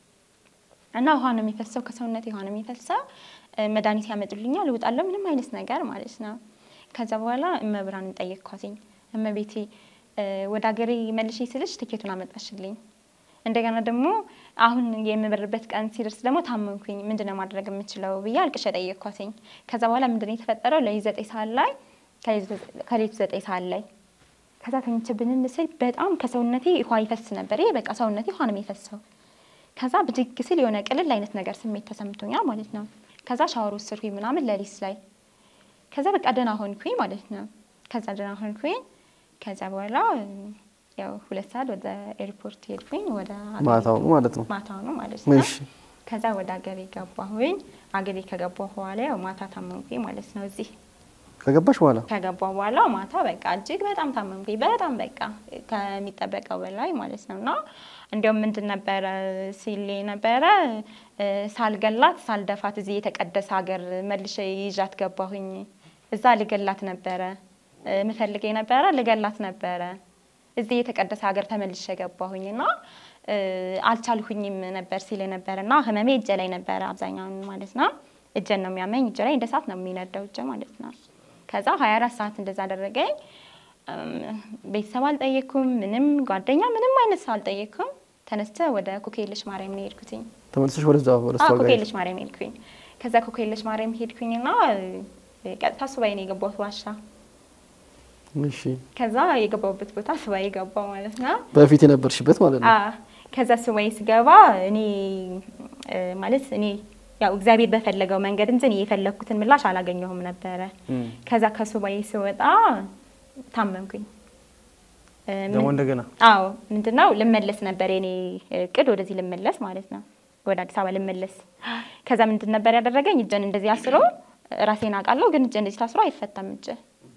እና ውሃ ነው የሚፈሰው ከሰውነቴ ውሃ ነው የሚፈሰው። እ፣ መድኃኒት ያመጡልኛል እወጣለሁ፣ ምንም አይነት ነገር ማለት ነው። ከዛ በኋላ እመብርሃንን ጠየቅኳትኝ። እመቤቴ እ፣ ወደ ሀገሬ መልሼ ስልሽ ትኬቱን አመጣሽልኝ። እንደገና ደግሞ አሁን የምበርበት ቀን ሲደርስ ደግሞ ታመምኩኝ፣ ምንድነው ማድረግ የምችለው ብዬ አልቅሼ ጠየቅኳትኝ። ከዛ በኋላ ምንድነው የተፈጠረው? ለሊት ዘጠኝ ሰዓት ላይ ከሌሊቱ ዘጠኝ ሰዓት ላይ ከዛ ተኝቼ ብንን ስል በጣም ከሰውነቴ ውሃ ይፈስ ነበር። ይሄ በቃ ሰውነቴ ውሃ ነው የሚፈሰው። ከዛ ብድግ ስል የሆነ ቅልል አይነት ነገር ስሜት ተሰምቶኛል ማለት ነው። ከዛ ሻወር ወሰድኩኝ ምናምን ለሊት ላይ ከዛ በቃ ደህና ሆንኩኝ ማለት ነው። ከዛ ደህና ሆንኩኝ። ከዛ በኋላ ያው ሁለት ሰዓት ወደ ኤርፖርት ሄድኩኝ። ወደ አገሬ ማታው ነው ማለት ነው። ማታው ነው ማለት ነው። እሺ ከዛ ወደ አገሬ ገባሁኝ። አገሬ ከገባሁ በኋላ ያው ማታ ታመምኩኝ ማለት ነው እዚህ ከገባሽ በኋላ ከገባ በኋላ ማታ በቃ እጅግ በጣም ታመምኩኝ። በጣም በቃ ከሚጠበቀው በላይ ማለት ነው። እና እንዲያውም ምንድን ነበረ ሲል ነበረ እ፣ ሳልገላት ሳልደፋት እዚህ የተቀደሰ ሀገር መልሼ ይዣት ገባሁኝ። እዛ ልገላት ነበረ እ፣ ምፈልገ ነበረ ልገላት ነበረ። እዚህ የተቀደሰ ሀገር ተመልሼ ገባሁኝ እና እ፣ አልቻልሁኝም ነበር ሲል ነበረ እና ህመሜ እጄ ላይ ነበረ አብዛኛውን ማለት ነው። እጄን ነው የሚያመኝ። እጄ ላይ እንደ እሳት ነው የሚነደው እጄ ማለት ነው። ከዛ 24 ሰዓት እንደዛ አደረገኝ። እም፣ ቤተሰብ አልጠየኩም፣ ምንም ጓደኛ፣ ምንም አይነት ሰው አልጠየኩም። ተነስተ ወደ ኩክየለሽ ማርያም ነው የሄድኩትኝ። ተመልሰሽ ወደዛ ወደ እሷ አዎ ጋር ኩክየለሽ ማርያም ሄድኩኝ። ከዛ ኩክየለሽ ማርያም ሄድኩኝና እ፣ ቀጥታ ሱባኤ ነው የገባሁት ዋሻ። እሺ ከዛ የገባሁበት ቦታ ሱባኤ ገባሁ ማለት ነው። በፊት የነበርሽበት ማለት ነው። አዎ ከዛ ሱባኤ ስገባ እኔ እ፣ ማለት እኔ ያው እግዚአብሔር በፈለገው መንገድ እንጂ እኔ የፈለግኩትን ምላሽ አላገኘሁም ነበረ። እም። ከዛ ከሱባኤ ስወጣ ታመምኩኝ። እ፣ ደግሞ ምን- እንደገና አዎ ምንድነው ልመለስ ነበር የኔ እቅድ፣ ወደዚህ ልመለስ ማለት ነው፣ ወደ አዲስ አበባ ልመለስ። ከዛ ምንድን ነበር ያደረገኝ? እጄን እንደዚህ አስሮ ራሴን አውቃለሁ፣ ግን እጄ እንደዚህ ታስሮ አይፈታም እጄ።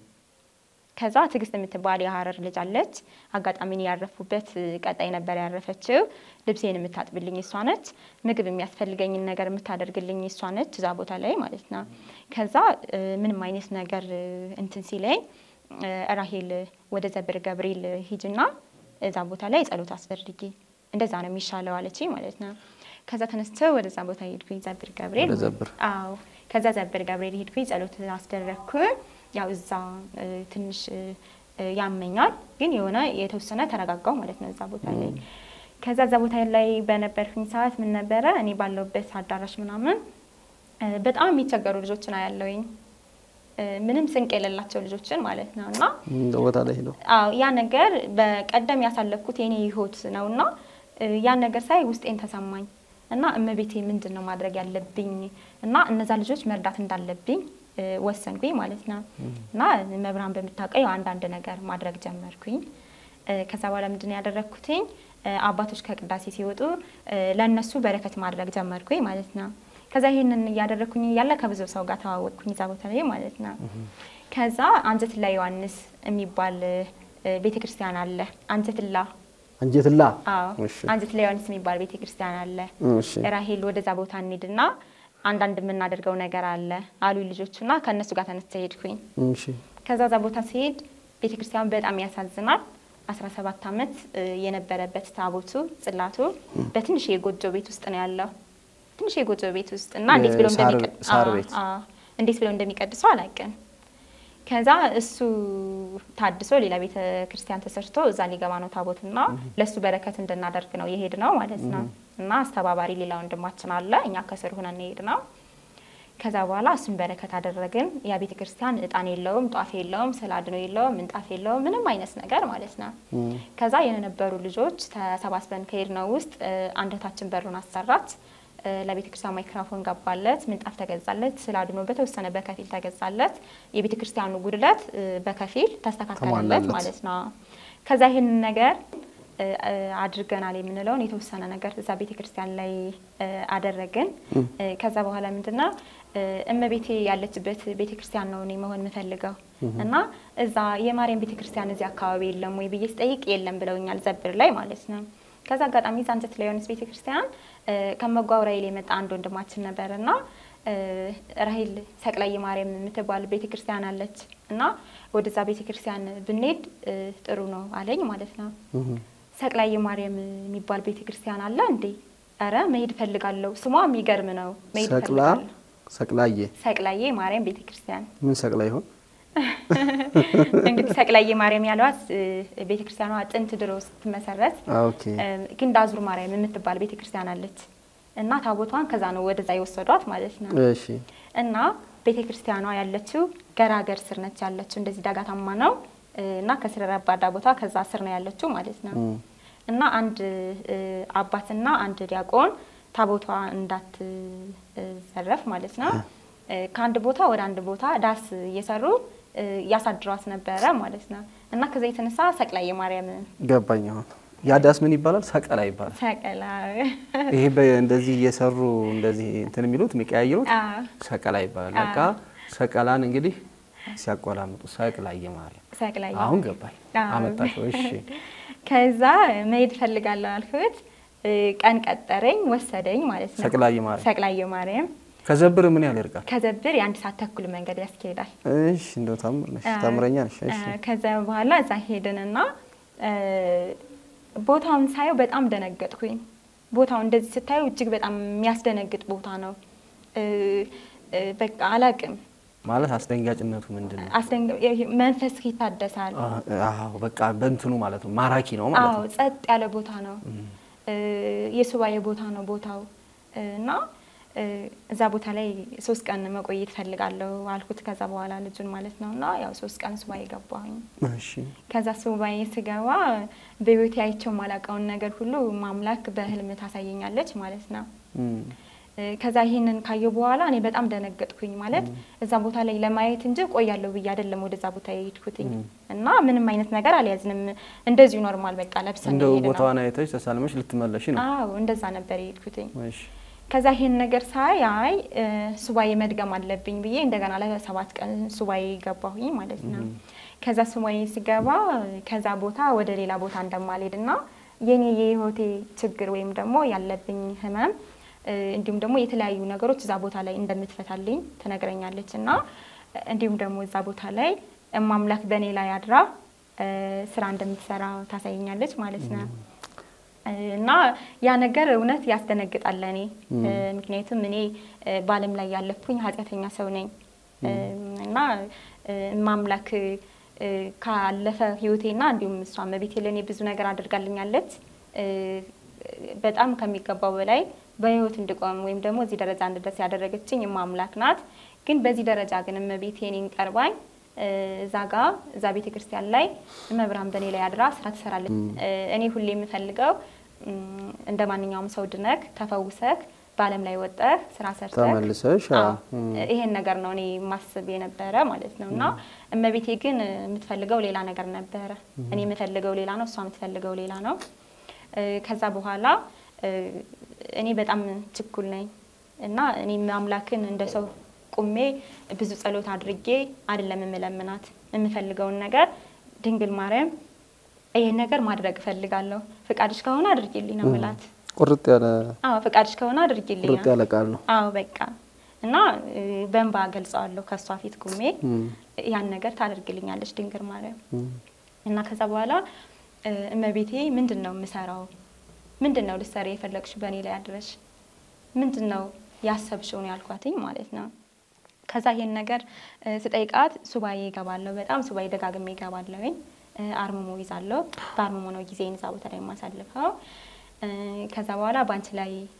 ከዛ ትዕግስት የምትባል የሀረር ልጅ አለች። አጋጣሚ እኔ ያረፉበት ቀጣይ ነበር ያረፈችው። ልብሴን የምታጥብልኝ እሷ ነች። ምግብ የሚያስፈልገኝን ነገር የምታደርግልኝ እሷ ነች፣ እዛ ቦታ ላይ ማለት ነው። ከዛ እ፣ ምንም አይነት ነገር እ፣ እንትን ሲለኝ እ፣ ራሄል ወደ ዘብር ገብርኤል ሂጅና እዛ ቦታ ላይ ጸሎት አስደርጊ፣ እንደዛ ነው የሚሻለው አለችኝ ማለት ነው። ከዛ ተነስተ ወደዛ ቦታ ሄድኩኝ፣ ዘብር ገብርኤል ወደ ዘብር አዎ ከዛ ዘብር ገብርኤል ሄድኩኝ፣ ጸሎት አስደረግኩ። ያው እዛ እ፣ ትንሽ እ፣ እ፣ ያመኛል፣ ግን የሆነ የተወሰነ ተረጋጋው ማለት ነው እዛ ቦታ ላይ። ከዛ እዛ ቦታ ላይ በነበርኩኝ ሰዓት ምን ነበረ እኔ ባለሁበት አዳራሽ ምናምን እ፣ በጣም የሚቸገሩ ልጆችን አያለውኝ እ፣ ምንም ስንቅ የሌላቸው ልጆችን ማለት ነው እና እም፣ ቦታ ላይ ሄደው አዎ ያ ነገር በቀደም ያሳለፍኩት የኔ ህይወት ነው እና እ፣ ያን ነገር ሳይ ውስጤን ተሰማኝ እና እመቤቴ ምንድን ነው ማድረግ ያለብኝ እና እነዛ ልጆች መርዳት እንዳለብኝ እ፣ ወሰንኩኝ ማለት ነው እና መብራን በምታውቀው ያው አንዳንድ ነገር ማድረግ ጀመርኩኝ። እ፣ ከዛ በኋላ ምንድን ነው ያደረግኩትኝ እ፣ አባቶች ከቅዳሴ ሲወጡ እ፣ ለእነሱ በረከት ማድረግ ጀመርኩኝ ማለት ነው። ከዛ ይህንን እያደረግኩኝ እያለ ከብዙ ሰው ጋር ተዋወቅኩኝ እዛ ቦታ ላይ ማለት ነው። ከዛ አንጀትላ ዮሐንስ የሚባል ቤተ ክርስቲያን አለ። አንጀትላ አንጀትላ አዎ፣ እሺ አንጀትላ ዮሐንስ የሚባል ቤተ ክርስቲያን አለ። እሺ ራሄል ወደዛ ቦታ እንሂድና አንዳንድ የምናደርገው ነገር አለ አሉ ልጆቹና ከእነሱ ጋር ተነስተ ሄድኩኝ። እሺ ከዛ ዛ ቦታ ሲሄድ ቤተ ክርስቲያኑ በጣም ያሳዝናል። 17 ዓመት እ፣ የነበረበት ታቦቱ ጽላቱ በትንሽ የጎጆ ቤት ውስጥ ነው ያለው። ትንሽ የጎጆ ቤት ውስጥ እና እንዴት ብለው የሳር- እንደሚቀ- ሳር አዎ፣ ቤት። አዎ፣ እንዴት ብለው እንደሚቀድሰው አላውቅም። ከዛ እሱ ታድሶ ሌላ ቤተ ክርስቲያን ተሰርቶ እዛ ሊገባ ነው ታቦቱና ለእሱ በረከት እንድናደርግ ነው የሄድ ነው ማለት ነው። እና አስተባባሪ ሌላ ወንድማችን አለ፣ እኛ ከስር ሆነን የሄድ ነው። ከዛ በኋላ እሱን በረከት አደረግን። ያ ቤተ ክርስቲያን እጣን የለውም፣ ጧፍ የለውም፣ ስዕል አድኖ የለውም፣ ምንጣፍ የለውም፣ ምንም አይነት ነገር ማለት ነው። ከዛ የነበሩ ልጆች ተሰባስበን ከሄድነው ውስጥ እ፣ አንድ እህታችን በሩን አሰራች። እ፣ ለቤተ ክርስቲያን ማይክሮፎን ገባለት፣ ምንጣፍ ተገዛለት፣ ስዕል አድኖ በተወሰነ በከፊል ተገዛለት። የቤተ ክርስቲያኑ ጉድለት እ፣ በከፊል ተስተካከለለት ተሟላለት። ማለት ነው። ከዛ ይህንን ነገር እ፣ እ፣ አድርገናል የምንለውን የተወሰነ ነገር እዛ ቤተ ክርስቲያን ላይ እ፣ አደረግን። እ፣ ከዛ በኋላ ምንድነው እ፣ እመቤቴ ያለችበት ቤተ ክርስቲያን ነው እኔ መሆን የምፈልገው እና እዛ የማርያም ቤተ ክርስቲያን እዚህ አካባቢ የለም ወይ ብዬ ስጠይቅ የለም ብለውኛል፣ ዘብር ላይ ማለት ነው። ከዛ አጋጣሚ ዛንጀት ላይ የሆነች ቤተ ክርስቲያን እ፣ ከመጓው ራይል የመጣ አንድ ወንድማችን ነበር እና እ፣ ራሂል ሰቅላይ ማርያም የምትባል ቤተ ክርስቲያን አለች እና ወደዛ ቤተ ክርስቲያን ብንሄድ እ፣ ጥሩ ነው አለኝ ማለት ነው። ሰቅላይ ማርያም የሚባል ቤተ ክርስቲያን አለ እንዴ? ኧረ መሄድ እፈልጋለሁ። ስሟ የሚገርም ነው። መሄድ ሰቅላ እፈልጋለሁ። ሰቅላዬ ሰቅላዬ ማርያም ቤተ ክርስቲያን ምን ሰቅላ ይሆን? እንግዲህ ሰቅላዬ ማርያም ያሏት ቤተ ክርስቲያኗ ጥንት ድሮ ስትመሰረት አ፣ ኦኬ እ፣ ግንዳዙር ማርያም የምትባል ቤተ ክርስቲያን አለች እና ታቦቷን ከዛ ነው ወደዛ የወሰዷት ማለት ነው። እሺ እና ቤተ ክርስቲያኗ ያለችው ገራገር ስር ነች ያለችው። እንደዚህ ዳጋታማ ነው እ፣ እና ከስር ረባዳ ቦታ ከዛ ስር ነው ያለችው ማለት ነው። እም፣ እና አንድ እ፣ አባትና አንድ ዲያቆን ታቦቷ እንዳትዘረፍ ማለት ነው እ፣ ከአንድ ቦታ ወደ አንድ ቦታ ዳስ እየሰሩ እ፣ ያሳድሯት ነበረ ማለት ነው። እና ከዛ የተነሳ ሰቅላይ የማርያም ገባኝ። አሁን ያዳስ ምን ይባላል? ሰቀላ ይባላል። ሰቀላ ይሄ በ- እንደዚህ እየሰሩ እንደዚህ እንትን የሚሉት የሚቀያየሩት አዎ፣ ሰቀላ ይባላል። አዎ። በቃ ሰቀላን እንግዲህ ሲያቆላምጡ ሰቅላዬ ማርያም። ሰቅላይ አሁን ገባኝ። አዎ። አመጣሽው። እሺ ከዛ መሄድ ፈልጋለሁ አልኩት። እ፣ ቀን ቀጠረኝ ወሰደኝ ማለት ነው። ሰቅላዬ ማርያም ሰቅላዬ ማርያም ከዘብር ምን ያህል ይርቃል? ከዘብር የአንድ ሰዓት ተኩል መንገድ ያስኬዳል። እሺ እንደው ታምር ነሽ፣ ታምረኛ ነሽ። እሺ እ፣ ከዛ በኋላ እዛ ሄድንና እ፣ ቦታውን ሳየው በጣም ደነገጥኩኝ። ቦታው እንደዚህ ስታየው እጅግ በጣም የሚያስደነግጥ ቦታ ነው። እ፣ እ፣ በቃ አላቅም ማለት አስደንጋጭነቱ ምንድን ነው? አስደንግ- ይሄ መንፈስ ይታደሳል። አዎ በቃ በእንትኑ ማለት ነው ማራኪ ነው ማለት አዎ ነው። ጸጥ ያለ ቦታ ነው። እ፣ የሱባኤ ቦታ ነው ቦታው እ፣ እና እ፣ እዛ ቦታ ላይ ሶስት ቀን መቆየት ፈልጋለሁ አልኩት። ከዛ በኋላ ልጁን ማለት ነው እና ያው ሶስት ቀን ሱባኤ ገባሁኝ። እሺ ከዛ ሱባኤ ስገባ በህይወቴ አይቼው ማላውቀውን ነገር ሁሉ ማምላክ በህልም ታሳየኛለች ማለት ነው። እም፣ እ፣ ከዛ ይህንን ካየሁ በኋላ እኔ በጣም ደነገጥኩኝ። ማለት እዛ ቦታ ላይ ለማየት እንጂ ቆያለሁ ብዬ አይደለም ወደዛ ቦታ የሄድኩትኝ እና ምንም አይነት ነገር አልያዝንም። እንደዚሁ ኖርማል በቃ ለብሰን እንደው የሄድነው። ቦታዋን አይተሽ ተሳልመሽ ልትመለሽ ነው። አዎ እንደዛ ነበር የሄድኩትኝ። እሺ ከዛ ይሄን ነገር ሳይ አይ እ፣ ሱባኤ መድገም አለብኝ ብዬ እንደገና ለሰባት ቀን ሱባኤ ገባሁኝ ማለት ነው። ከዛ ሱባኤ ስገባ ከዛ ቦታ ወደ ሌላ ቦታ እንደማልሄድ እና የኔ የህይወቴ ችግር ወይም ደግሞ ያለብኝ ህመም እ፣ እንዲሁም ደግሞ የተለያዩ ነገሮች እዛ ቦታ ላይ እንደምትፈታልኝ ትነግረኛለች እና እንዲሁም ደግሞ እዛ ቦታ ላይ እማምላክ በእኔ ላይ አድራ እ፣ ስራ እንደምትሰራ ታሳየኛለች ማለት ነው። እና ያ ነገር እውነት ያስደነግጣል ለእኔ እ፣ ምክንያቱም እኔ እ፣ በዓለም ላይ ያለፍኩኝ ኃጢአተኛ ሰው ነኝ እ፣ እና እ፣ ማምላክ እ፣ ካለፈ ህይወቴና እንዲሁም እሷ እመቤቴ ለእኔ ብዙ ነገር አድርጋልኛለች እ፣ በጣም ከሚገባው በላይ በህይወት እንድቆም ወይም ደግሞ እዚህ ደረጃ እንድደርስ ያደረገችኝ ማምላክ ናት። ግን በዚህ ደረጃ ግን እመቤቴ እኔን ቀርባኝ እ፣ እዛ ጋ እዛ ቤተ ክርስቲያን ላይ እመብርሃን በእኔ ላይ አድራ ስራ ትሰራለች። እ፣ እኔ ሁሌ የምፈልገው እም፣ እንደ ማንኛውም ሰው ድነክ ተፈውሰክ በዓለም ላይ ወጠህ ስራ ሰርተህ ተመልሰሽ አዎ። አዎ፣ ይሄን ነገር ነው እኔ ማስብ የነበረ ማለት ነው። እና እመቤቴ ግን የምትፈልገው ሌላ ነገር ነበረ። እኔ የምፈልገው ሌላ ነው፣ እሷ የምትፈልገው ሌላ ነው። እ፣ ከዛ በኋላ እ፣ እኔ በጣም ችኩል ነኝ እና እኔ አምላክን እንደ ሰው ቁሜ ብዙ ጸሎት አድርጌ አይደለም የምለምናት የምፈልገውን ነገር ድንግል ማርያም ይሄን ነገር ማድረግ እፈልጋለሁ፣ ፍቃድሽ ከሆነ አድርጊልኝ ነው የምላት። ቁርጥ ያለ አዎ ፍቃድሽ ከሆነ አድርጊልኝ ቁርጥ ያለ ቃል ነው። አዎ በቃ እና እ፣ በእንባ ገልጸዋለሁ ከእሷ ፊት ቁሜ እም፣ ያን ነገር ታደርግልኛለች ድንግል ማርያም እም፣ እና ከዛ በኋላ እ፣ እመቤቴ ምንድን ነው የምሰራው? ምንድን ነው ልትሰሪ የፈለግሽ በእኔ ላይ አድረሽ ምንድን ነው ያሰብሽውን ያልኳትኝ ማለት ነው። ከዛ ይሄን ነገር እ፣ ስጠይቃት ሱባኤ ይገባለሁ፣ በጣም ሱባኤ ደጋግሜ ይገባለሁኝ። እ፣ አርምሞ ይዛለሁ። በአርምሞ ነው ጊዜን እዛ ቦታ ላይ የማሳልፈው። እ፣ ከዛ በኋላ በአንቺ ላይ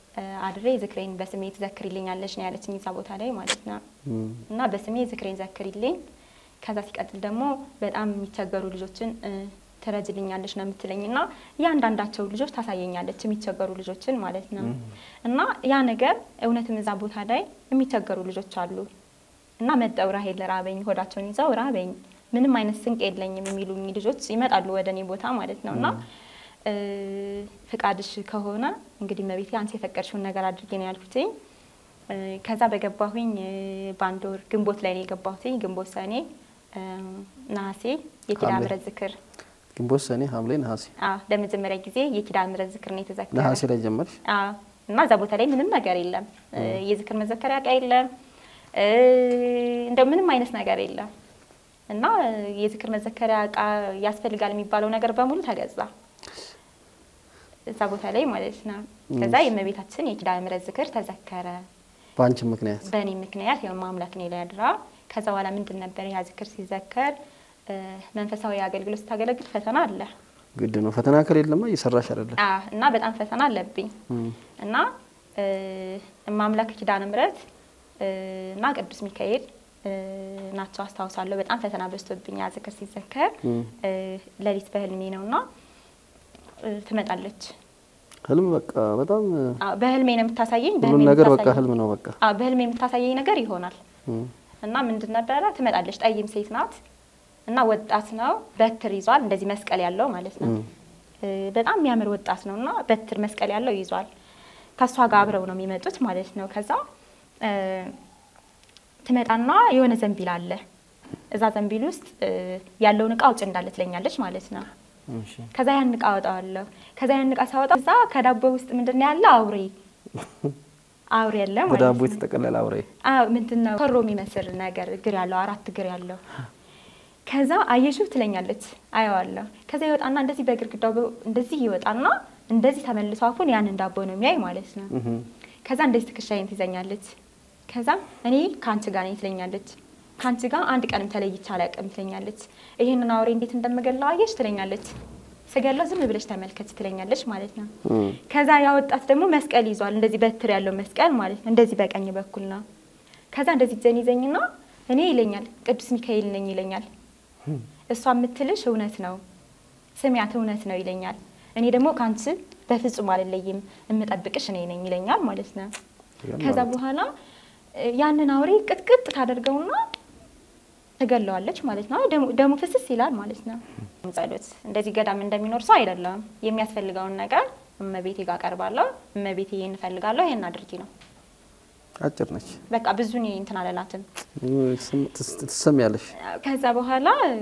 እ፣ አድሬ ዝክሬን በስሜ ትዘክሪልኛለሽ ነው ያለችኝ እዛ ቦታ ላይ ማለት ነው። እና በስሜ ዝክሬን ዘክሪልኝ። ከዛ ሲቀጥል ደግሞ በጣም የሚቸገሩ ልጆችን እ፣ ትረጅልኛለች ነው የምትለኝ እና እያንዳንዳቸው ልጆች ታሳየኛለች የሚቸገሩ ልጆችን ማለት ነው። እና ያ ነገር እውነትም እዛ ቦታ ላይ የሚቸገሩ ልጆች አሉ እና መጠው ራሄል ራበኝ፣ ሆዳቸውን ይዘው ራበኝ፣ ምንም አይነት ስንቅ የለኝም የሚሉኝ ልጆች ይመጣሉ ወደ እኔ ቦታ ማለት ነው እና እ፣ ፍቃድሽ ከሆነ እንግዲህ መቤቴ አንቺ የፈቀድሽውን ነገር አድርጌ ነው ያልኩትኝ። እ፣ ከዛ በገባሁኝ እ፣ በአንድ ወር ግንቦት ላይ ነው የገባሁትኝ። ግንቦት ሰኔ እ፣ ነሐሴ የኪዳነ ሐምሌ። ምሕረት ዝክር ግንቦት፣ ሰኔ፣ ሐምሌ፣ ነሐሴ አዎ ለመጀመሪያ ጊዜ የኪዳነ ምሕረት ዝክር ነው የተዘከረ። ነሐሴ ላይ ጀመርሽ? አዎ እና እዛ ቦታ ላይ ምንም ነገር የለም። እ፣ የዝክር መዘከሪያ እቃ የለም። እ፣ እንደው ምንም አይነት ነገር የለም። እና እ፣ የዝክር መዘከሪያ እቃ ያስፈልጋል የሚባለው ነገር በሙሉ ተገዛ እዛ ቦታ ላይ ማለት ነው። ከዛ የእመቤታችን የኪዳነ ምሕረት ዝክር ተዘከረ በአንቺ ምክንያት በእኔ ምክንያት ያው ማምላክ እኔ ላይ አድራ። ከዛ በኋላ ምንድን ነበር ያ ዝክር ሲዘከር እ፣ መንፈሳዊ አገልግሎት ስታገለግል ፈተና አለ ግድ ነው። ፈተና ከሌለማ እየሰራሽ አይደለም። አ እና በጣም ፈተና አለብኝ እና እ፣ ማምላክ ኪዳነ ምሕረት እ፣ እና ቅዱስ ሚካኤል እ፣ ናቸው አስታውሳለሁ። በጣም ፈተና በዝቶብኝ ያ ዝክር ሲዘከር እ፣ ሌሊት በህልሜ ነው እና እ፣ ትመጣለች። ህልም በቃ በጣም አ፣ በህልሜ ነው የምታሳየኝ። ሁሉም በህልሜ ነገር በቃ የምታሳየኝ- ህልም ነው በቃ አ፣ በህልሜ የምታሳየኝ ነገር ይሆናል እም። እና ምንድን ነበረ ትመጣለች። ጠይም ሴት ናት እና ወጣት ነው። በትር ይዟል፣ እንደዚህ መስቀል ያለው ማለት ነው። እ፣ በጣም የሚያምር ወጣት ነው እና በትር መስቀል ያለው ይዟል። ከእሷ ጋር አብረው ነው የሚመጡት ማለት ነው። ከዛ እ፣ ትመጣና የሆነ ዘንቢል አለ። እዛ ዘንቢል ውስጥ እ፣ ያለውን እቃ አውጭ እንዳለ ትለኛለች ማለት ነው። እሺ ከዛ ያን እቃ አወጣዋለሁ። ከዛ ያን እቃ ሳወጣ እዛ ከዳቦ ውስጥ ምንድን ነው ያለ አውሬ አውሬ ያለ ማለት በዳቦ ነው። የተጠቀለለ አውሬ አዎ ምንድን ነው ኮሮ የሚመስል ነገር እግር ያለው አራት እግር ያለው ከዛ አየሽው ትለኛለች። አየዋለሁ። ከዛ ይወጣና እንደዚህ በግርግዳው በ- እንደዚህ ይወጣና እንደዚህ ተመልሶ አፉን ያንን ዳቦ ነው የሚያይ ማለት ነው። እህም። ከዛ እንደዚህ ትከሻዬን ትይዘኛለች። ከዛ እኔ ከአንቺ ጋር ነኝ ትለኛለች። ከአንቺ ጋር አንድ ቀንም ተለይቼ አላውቅም ትለኛለች። ይሄንን አውሬ እንዴት እንደምገላው አየሽ ትለኛለች። ስገላው ዝም ብለሽ ተመልከች ትለኛለች ማለት ነው። እም። ከዛ ያወጣት ደግሞ መስቀል ይዟል። እንደዚህ በትር ያለው መስቀል ማለት ነው። እንደዚህ በቀኝ በኩል ነው። ከዛ እንደዚህ እጄን ይዘኝና እኔ ይለኛል ቅዱስ ሚካኤል ነኝ ይለኛል። እሷ የምትልሽ እውነት ነው፣ ስሚያት እውነት ነው ይለኛል። እኔ ደግሞ ከአንቺ በፍጹም አልለይም፣ የምጠብቅሽ እኔ ነኝ ይለኛል ማለት ነው። ከዛ በኋላ እ፣ ያንን አውሬ ቅጥቅጥ ታደርገውና ትገለዋለች ማለት ነው። ደሙ- ደሙ ፍስስ ይላል ማለት ነው። ጸሎት እንደዚህ ገዳም እንደሚኖር ሰው አይደለም። የሚያስፈልገውን ነገር እመቤቴ ጋር ቀርባለሁ። እመቤቴ ይህን እፈልጋለሁ፣ ይህን አድርጊ ነው። አጭር ነች። በቃ ብዙ እኔ እንትን አለላትም። ትስ- ትሰሚያለሽ። ከዛ በኋላ እ፣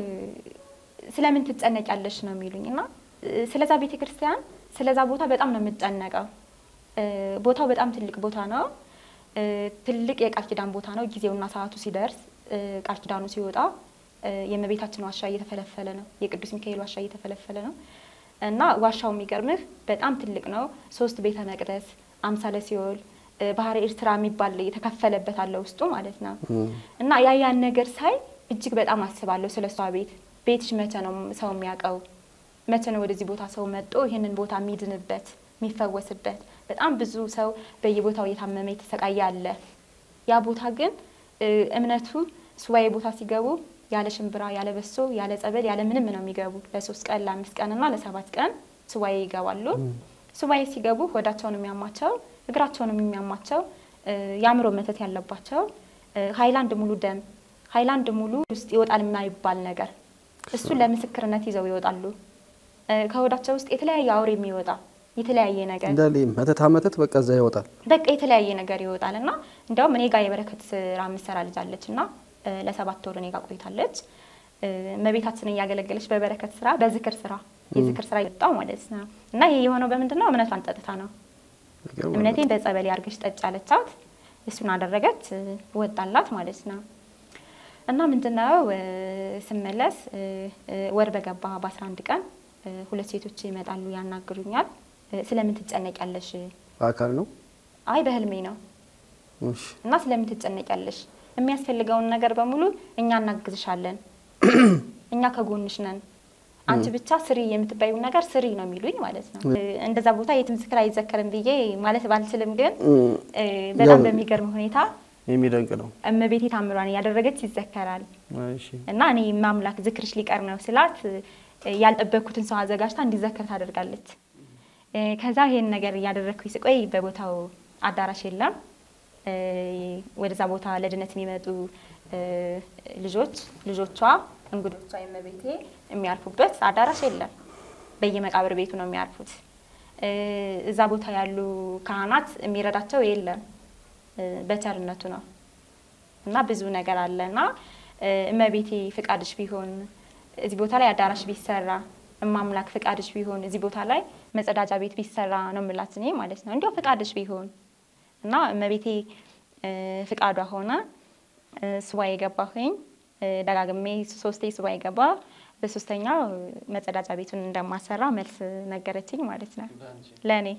ስለምን ትጨነቂያለሽ ነው የሚሉኝ እና እ፣ ስለዛ ቤተ ክርስቲያን ስለዛ ቦታ በጣም ነው የምጨነቀው። እ፣ ቦታው በጣም ትልቅ ቦታ ነው። እ፣ ትልቅ የቃል ኪዳን ቦታ ነው። ጊዜውና ሰዓቱ ሲደርስ እ፣ ቃል ኪዳኑ ሲወጣ እ፣ የእመቤታችን ዋሻ እየተፈለፈለ ነው። የቅዱስ ሚካኤል ዋሻ እየተፈለፈለ ነው እና ዋሻው የሚገርምህ በጣም ትልቅ ነው። ሶስት ቤተ መቅደስ፣ አምሳለ ሲኦል፣ እ፣ ባህረ ኤርትራ የሚባል የተከፈለበት አለ ውስጡ ማለት ነው። እና ያ ያን ነገር ሳይ እጅግ በጣም አስባለሁ ስለ እሷ ቤት። ቤትሽ መቼ ነው ሰው የሚያውቀው? መቼ ነው ወደዚህ ቦታ ሰው መጦ ይህንን ቦታ የሚድንበት የሚፈወስበት? በጣም ብዙ ሰው በየቦታው እየታመመ የተሰቃየ አለ። ያ ቦታ ግን እ፣ እምነቱ ሱባኤ ቦታ ሲገቡ ያለ ሽምብራ፣ ያለ በሶ፣ ያለ ጸበል፣ ያለ ምንም ነው የሚገቡ። ለሶስት ቀን ለአምስት ቀን እና ለሰባት ቀን ሱባኤ ይገባሉ። ሱባኤ ሲገቡ ሆዳቸውን የሚያማቸው እግራቸውን የሚያማቸው እ፣ የአእምሮ መተት ያለባቸው እ፣ ሀይላንድ ሙሉ ደም ሀይላንድ ሙሉ ውስጥ ይወጣል የማይባል ነገር እሱን ለምስክርነት ይዘው ይወጣሉ። እ፣ ከሆዳቸው ውስጥ የተለያየ አውሬ የሚወጣ የተለያየ ነገር እንዳለ መተታ መተት በቃ እዛ ይወጣል። በቃ የተለያየ ነገር ይወጣል እና እንዲያውም እኔ ጋር የበረከት ስራ የምትሰራ ልጅ አለች እና እ፣ ለሰባት ወር እኔ ጋር ቆይታለች። እ፣ እመቤታችንን እያገለገለች በበረከት ስራ በዝክር ስራ የዝክር ስራ የወጣው ማለት ነው እና ይሄ የሆነው በምንድን ነው? እምነቷን ጠጥታ ነው። ይገርማል። እምነቴን በጸበል ያርገሽ ጠጭ አለቻት። እሱን አደረገች፣ እ፣ ወጣላት ማለት ነው። እና ምንድነው እ፣ ስመለስ እ፣ እ፣ ወር በገባ በአስራ አንድ ቀን እ፣ ሁለት ሴቶች ይመጣሉ፣ ያናግሩኛል። እ፣ ስለምን ትጨነቂያለሽ? በአካል ነው። አይ በህልሜ ነው። እሺ እና ስለምን ትጨነቂያለሽ? የሚያስፈልገውን ነገር በሙሉ እኛ እናግዝሻለን፣ እኛ ከጎንሽ ነን። አንቺ ብቻ ስሪ የምትባዩ ነገር ስሪ ነው የሚሉኝ ማለት ነው። እንደዛ ቦታ የትም ዝክር አይዘከርም ብዬ ማለት ባልችልም፣ ግን እ፣ በጣም በሚገርም ሁኔታ የሚደንቅ ነው። እመቤቴ ታምሯን እያደረገች ይዘከራል እሺ እና እኔ ማምላክ ዝክርሽ ሊቀር ነው ስላት እ፣ ያልጠበቅኩትን ሰው አዘጋጅታ እንዲዘከር ታደርጋለች። እ፣ ከዛ ይሄን ነገር እያደረግኩኝ ስቆይ በቦታው አዳራሽ የለም። እ፣ ወደዛ ቦታ ለድነት የሚመጡ እ፣ ልጆች ልጆቿ እንግዶቿ የእመቤቴ የሚያርፉበት አዳራሽ የለም። በየመቃብር ቤቱ ነው የሚያርፉት። እ፣ እዛ ቦታ ያሉ ካህናት የሚረዳቸው የለም። እ፣ በቸርነቱ ነው እና ብዙ ነገር አለ እና እ፣ እመቤቴ ፍቃድሽ ቢሆን እዚህ ቦታ ላይ አዳራሽ ቢሰራ እማምላክ ፍቃድሽ ቢሆን እዚህ ቦታ ላይ መጸዳጃ ቤት ቢሰራ ነው የምላት እኔ ማለት ነው። እንዲያው ፍቃድሽ ቢሆን እና እመቤቴ እ፣ ፍቃዷ ሆነ። እ፣ ሱባኤ ገባሁኝ እ፣ ደጋግሜ ሶስቴ ሱባኤ ገባ። በሶስተኛው መጸዳጃ ቤቱን እንደማሰራ መልስ ነገረችኝ ማለት ነው ለእኔ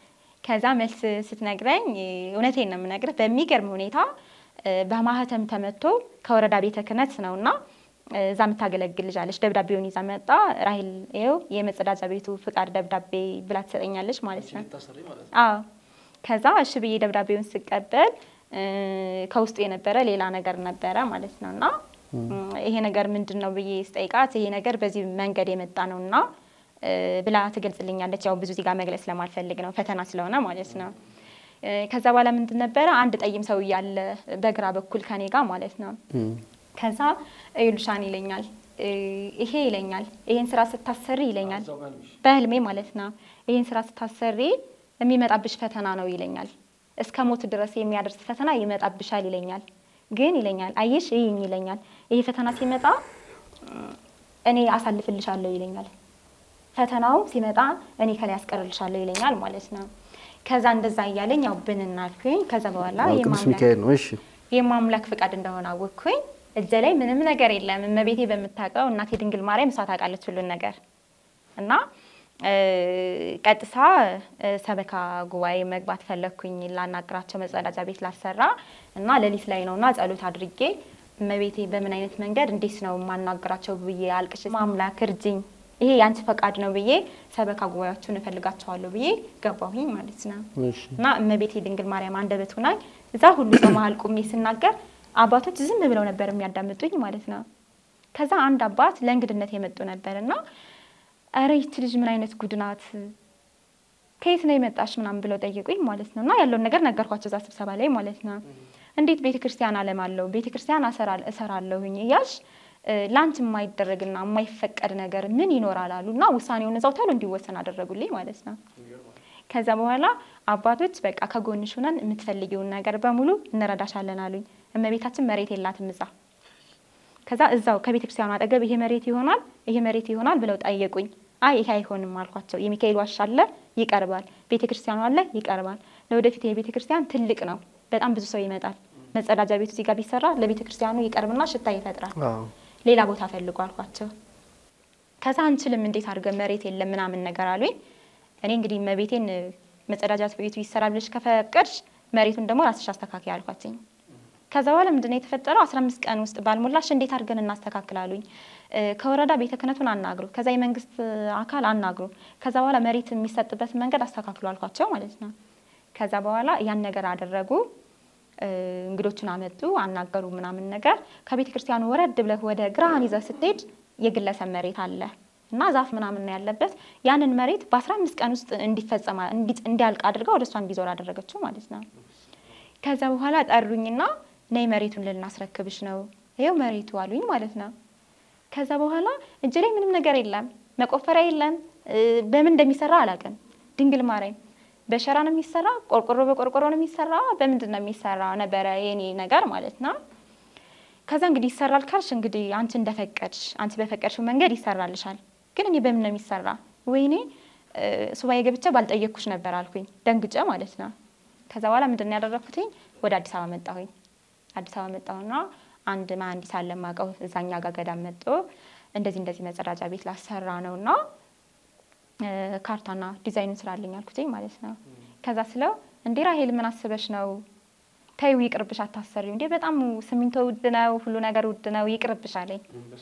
ከዛ መልስ ስትነግረኝ እውነቴን ነው የምነግርህ፣ በሚገርም ሁኔታ እ፣ በማህተም ተመቶ ከወረዳ ቤተ ክህነት ነው እና እ፣ እዛ የምታገለግል ልጅ አለች። ደብዳቤውን ይዛ መጣ። ራሂል ይኸው የመጸዳጃ ቤቱ ፍቃድ ደብዳቤ ብላ ትሰጠኛለች ማለት ነው። አዎ ከዛ እሺ ብዬ ደብዳቤውን ስቀበል እ፣ ከውስጡ የነበረ ሌላ ነገር ነበረ ማለት ነው እና እ፣ ይሄ ነገር ምንድን ነው ብዬ ስጠይቃት ይሄ ነገር በዚህ መንገድ የመጣ ነው እና እ፣ ብላ ትገልጽልኛለች። ያው ብዙ እዚህ ጋር መግለጽ ስለማልፈልግ ነው ፈተና ስለሆነ ማለት ነው። እ፣ ከዛ በኋላ ምንድን ነበረ አንድ ጠይም ሰው እያለ በግራ በኩል ከኔ ጋር ማለት ነው። ከዛ እዩልሻን ይለኛል እ፣ ይሄ ይለኛል ይሄን ስራ ስታሰሪ ይለኛል በህልሜ ማለት ነው። ይሄን ስራ ስታሰሪ የሚመጣብሽ ፈተና ነው ይለኛል። እስከ ሞት ድረስ የሚያደርስ ፈተና ይመጣብሻል ይለኛል። ግን ይለኛል አየሽ ይህኝ ይለኛል ይሄ ፈተና ሲመጣ እ፣ እኔ አሳልፍልሻለሁ ይለኛል። ፈተናው ሲመጣ እኔ ከላይ ያስቀርልሻለሁ ይለኛል ማለት ነው። ከዛ እንደዛ እያለኝ ያው ብንናልኩኝ ከዛ በኋላ አዎ፣ ቅዱስ የማምላክ ሚካኤል ነው። እሺ የማምላክ ፍቃድ እንደሆነ አወቅኩኝ። እጄ ላይ ምንም ነገር የለም። እመቤቴ በምታውቀው እናቴ ድንግል ማርያም እሷ ታውቃለች ሁሉን ነገር እና እ፣ ቀጥታ እ፣ ሰበካ ጉባኤ መግባት ፈለግኩኝ ላናግራቸው መጸዳጃ ቤት ላሰራ እና ሌሊት ላይ ነውና ጸሎት አድርጌ እመቤቴ በምን አይነት መንገድ እንዴት ነው የማናግራቸው ብዬ አልቅሽ ማምላክ እርጅኝ ይሄ የአንቺ ፈቃድ ነው ብዬ ሰበካ ጉባኤዎቹን እፈልጋቸዋለሁ ብዬ ገባሁኝ ማለት ነው። እሺ እና እመቤቴ ድንግል ማርያም አንደበት ሆናኝ እዛ ሁሉ ሰው መሀል ቁሜ ስናገር አባቶች ዝም ብለው ነበር የሚያዳምጡኝ ማለት ነው። ከዛ አንድ አባት ለእንግድነት የመጡ ነበር እና ኧረ ይቺ ልጅ ምን አይነት ጉድ ናት ከየት ነው የመጣሽ ምናምን ብለው ጠየቁኝ ማለት ነው። እና ያለውን ነገር ነገርኳቸው እዛ ስብሰባ ላይ ማለት ነው። እንዴት ቤተ ክርስቲያን አለም አለው ቤተ ክርስቲያን አሰራ- እሰራለሁኝ እያልሽ እ፣ ለአንቺ የማይደረግና የማይፈቀድ ነገር ምን ይኖራል አሉ እና ውሳኔውን እዛው ቶሎ እንዲወሰን አደረጉልኝ ማለት ነው። ከዛ በኋላ አባቶች በቃ ከጎንሽ ሆነን የምትፈልጊውን ነገር በሙሉ እንረዳሻለን አሉኝ። እመቤታችን መሬት የላትም እዛ ከዛ እዛው ከቤተ ክርስቲያኑ አጠገብ ይሄ መሬት ይሆናል ይሄ መሬት ይሆናል ብለው ጠየቁኝ። አይ ይሄ አይሆንም አልኳቸው። የሚካኤል ዋሻ አለ ይቀርባል፣ ቤተ ክርስቲያኑ አለ ይቀርባል። ለወደፊት የቤተ ክርስቲያን ትልቅ ነው፣ በጣም ብዙ ሰው ይመጣል። መጸዳጃ ቤቱ እዚህ ጋር ቢሰራ ለቤተ ክርስቲያኑ ይቀርብና ሽታ ይፈጥራል። አዎ ሌላ ቦታ ፈልጉ አልኳቸው። ከዛ አንችልም እንዴት አድርገን መሬት የለም ምናምን ነገር አሉኝ። እኔ እንግዲህ መቤቴን መጸዳጃ ቤቱ ይሰራ ብለሽ ከፈቀድሽ መሬቱን ደግሞ ራስሽ አስተካክል አልኳትኝ። ከዛ በኋላ ምንድን ነው የተፈጠረው? አስራ አምስት ቀን ውስጥ ባልሞላሽ እንዴት አድርገን እናስተካክላሉኝ። ከወረዳ ቤተ ክህነቱን አናግሩ፣ ከዛ የመንግስት አካል አናግሩ፣ ከዛ በኋላ መሬት የሚሰጥበትን መንገድ አስተካክሉ አልኳቸው ማለት ነው። ከዛ በኋላ ያን ነገር አደረጉ። እ፣ እንግዶቹን አመጡ፣ አናገሩ ምናምን ነገር። ከቤተ ክርስቲያኑ ወረድ ብለህ ወደ ግራህን ይዘህ ስትሄድ የግለሰብ መሬት አለ እና ዛፍ ምናምን ነው ያለበት። ያንን መሬት በአስራ አምስት ቀን ውስጥ እንዲፈጸማ እንዲ- እንዲያልቅ አድርጋ ወደ እሷ እንዲዞር አደረገችው ማለት ነው። ከዛ በኋላ ጠሩኝና ነይ መሬቱን ልናስረክብሽ ነው ይኸው መሬቱ አሉኝ ማለት ነው። ከዛ በኋላ እጅ ላይ ምንም ነገር የለም፣ መቆፈሪያ የለም፣ እ፣ በምን እንደሚሰራ አላውቅም። ድንግል ማርያም በሸራ ነው የሚሰራ፣ ቆርቆሮ በቆርቆሮ ነው የሚሰራ፣ በምንድን ነው የሚሰራ ነበረ የኔ ነገር ማለት ነው። ከዛ እንግዲህ ይሰራል ካልሽ እንግዲህ አንቺ እንደፈቀድሽ አንቺ በፈቀድሽው መንገድ ይሰራልሻል። ግን እኔ በምን ነው የሚሰራ? ወይኔ እ፣ ሱባኤ ገብቼ ባልጠየቅኩሽ ነበር አልኩኝ ደንግጬ ማለት ነው። ከዛ በኋላ ምንድን ነው ያደረኩትኝ? ወደ አዲስ አበባ መጣሁኝ። አዲስ አበባ መጣሁና አንድ መሀንዲስ አለ የማውቀው እዛኛ ጋር ገዳም መጥቶ እንደዚህ እንደዚህ መጸዳጃ ቤት ላሰራ ነውና እ፣ ካርታና ዲዛይኑን ስራልኝ አልኩትኝ ማለት ነው። ከዛ ስለው እንዴ ራሄል ምን አስበሽ ነው ተይው ይቅርብሽ፣ አታሰሪው እንዴ በጣም ሲሚንቶ ውድ ነው፣ ሁሉ ነገር ውድ ነው፣ ይቅርብሽ አለኝ።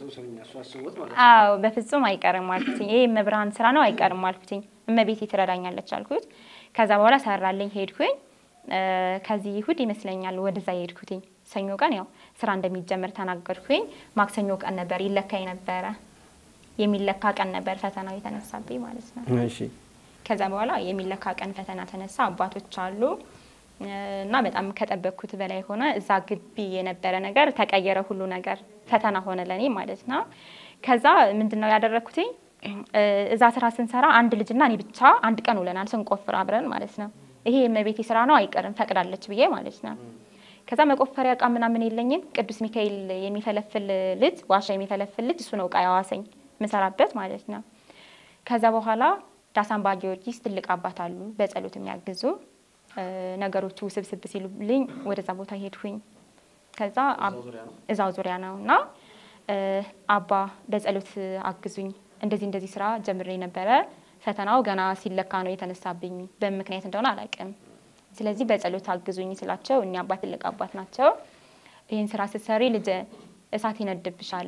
አዎ በፍጹም አይቀርም አልኩትኝ። ይሄ መብርሃን ስራ ነው አይቀርም አልኩትኝ። እመቤቴ ትረዳኛለች አልኩት። ከዛ በኋላ ሰራልኝ፣ ሄድኩኝ። እ፣ ከዚህ እሑድ ይመስለኛል ወደዛ ሄድኩትኝ። ሰኞ ቀን ያው ስራ እንደሚጀምር ተናገርኩኝ። ማክሰኞ ቀን ነበር ይለካኝ ነበረ የሚለካ ቀን ነበር ፈተናው የተነሳብኝ ማለት ነው። እሺ ከዛ በኋላ የሚለካ ቀን ፈተና ተነሳ። አባቶች አሉ እ፣ እና በጣም ከጠበቅኩት በላይ ሆነ። እዛ ግቢ የነበረ ነገር ተቀየረ፣ ሁሉ ነገር ፈተና ሆነ ለእኔ ማለት ነው። ከዛ ምንድን ነው ያደረግኩትኝ እ፣ እዛ ስራ ስንሰራ አንድ ልጅና እኔ ብቻ አንድ ቀን ውለናል ስንቆፍር አብረን ማለት ነው። ይሄ የእመቤቴ ስራ ነው አይቀርም ፈቅዳለች ብዬ ማለት ነው። ከዛ መቆፈሪያ እቃ ምናምን የለኝም። ቅዱስ ሚካኤል የሚፈለፍል ልጅ ዋሻ የሚፈለፍል ልጅ እሱ ነው እቃ ያዋሰኝ ምሰራበት ማለት ነው። ከዛ በኋላ ዳሳምባ ጊዮርጊስ ትልቅ አባት አሉ በጸሎት የሚያግዙ እ፣ ነገሮቹ ውስብስብ ሲሉልኝ ወደዛ ቦታ ሄድኩኝ። ከዛ አብ- እዛው ዙሪያ ነው እና እ፣ አባ በጸሎት አግዙኝ፣ እንደዚህ እንደዚህ ስራ ጀምሬ ነበረ። ፈተናው ገና ሲለካ ነው የተነሳብኝ። በምን ምክንያት እንደሆነ አላውቅም። ስለዚህ በጸሎት አግዙኝ ስላቸው እኒ አባት ትልቅ አባት ናቸው። ይህን ስራ ስትሰሪ ልጅ እሳት ይነድብሻል፣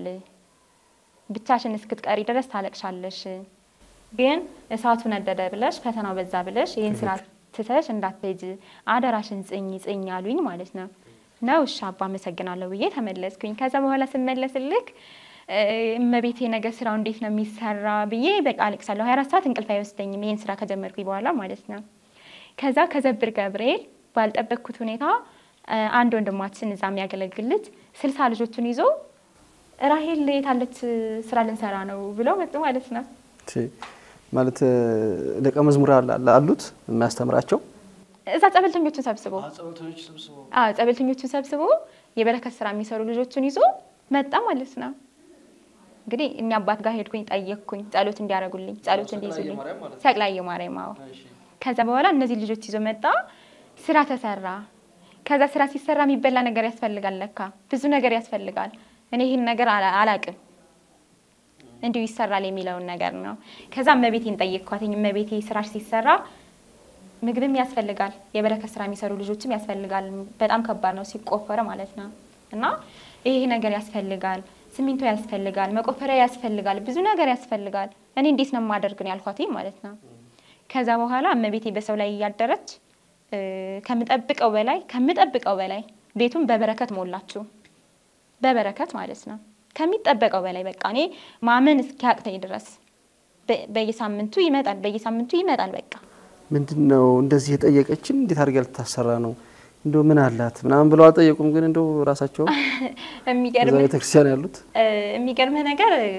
ብቻሽን እስክትቀሪ ድረስ ታለቅሻለሽ። ግን እሳቱ ነደደ ብለሽ ፈተናው በዛ ብለሽ ይህን ስራ ትተሽ እንዳትሄጂ አደራሽን ጽኝ ጽኝ አሉኝ ማለት ነው። ነው እሺ አባ አመሰግናለሁ ብዬ ተመለስኩኝ። ከዛ በኋላ ስመለስልክ እ፣ እመቤቴ ነገር ስራው እንዴት ነው የሚሰራ ብዬ በቃ አለቅሳለሁ። ሀያ አራት ሰዓት እንቅልፍ አይወስደኝም ይህን ስራ ከጀመርኩኝ በኋላ ማለት ነው። ከዛ ከዘብር ገብርኤል ባልጠበቅኩት ሁኔታ እ፣ አንድ ወንድማችን እዛ የሚያገለግል ልጅ ስልሳ ልጆቹን ይዞ ራሄል የታለች ስራ ልንሰራ ነው ብለው መጡ ማለት ነው። እሺ። ማለት እ፣ ደቀ መዝሙር አለ- አሉት የሚያስተምራቸው እዛ ጸበልተኞቹን ሰብስቦ አዎ ጸበልተኞቹን ሰብስቦ የበረከት ስራ የሚሰሩ ልጆቹን ይዞ መጣ ማለት ነው። እንግዲህ እኛ አባት ጋር ሄድኩኝ፣ ጠየቅኩኝ ጸሎት እንዲያደርጉልኝ ጸሎት እንዲይዙልኝ ሰቅላየ ማርያም። አዎ ከዛ በኋላ እነዚህ ልጆች ይዞ መጣ። ስራ ተሰራ። ከዛ ስራ ሲሰራ የሚበላ ነገር ያስፈልጋል፣ ለካ ብዙ ነገር ያስፈልጋል። እኔ ይህን ነገር አላ- አላቅም እንዲሁ ይሰራል የሚለውን ነገር ነው። ከዛ እመቤቴን ጠየቅኳትኝ። እመቤቴ ስራሽ ሲሰራ ምግብም ያስፈልጋል፣ የበረከት ስራ የሚሰሩ ልጆችም ያስፈልጋል። በጣም ከባድ ነው ሲቆፈረ ማለት ነው። እና ይሄ ነገር ያስፈልጋል፣ ሲሚንቶ ያስፈልጋል፣ መቆፈሪያ ያስፈልጋል፣ ብዙ ነገር ያስፈልጋል። እኔ እንዴት ነው የማደርግ ነው ያልኳት ማለት ነው። ከዛ በኋላ እመቤቴ በሰው ላይ እያደረች እ፣ ከምጠብቀው በላይ ከምጠብቀው በላይ ቤቱን በበረከት ሞላችሁ። በበረከት ማለት ነው ከሚጠበቀው በላይ በቃ እኔ ማመን እስኪያቅተኝ ድረስ በ- በየሳምንቱ ይመጣል፣ በየሳምንቱ ይመጣል በቃ ምንድን ነው እንደዚህ የጠየቀችን እንዴት አድርጋ ልታሰራ ነው እንደው ምን አላት ምናምን ብለው አልጠየቁም። ግን እንደው ራሳቸው እዛ የሚገርምህ ቤተክርስቲያን ያሉት እ፣ የሚገርምህ ነገር እ፣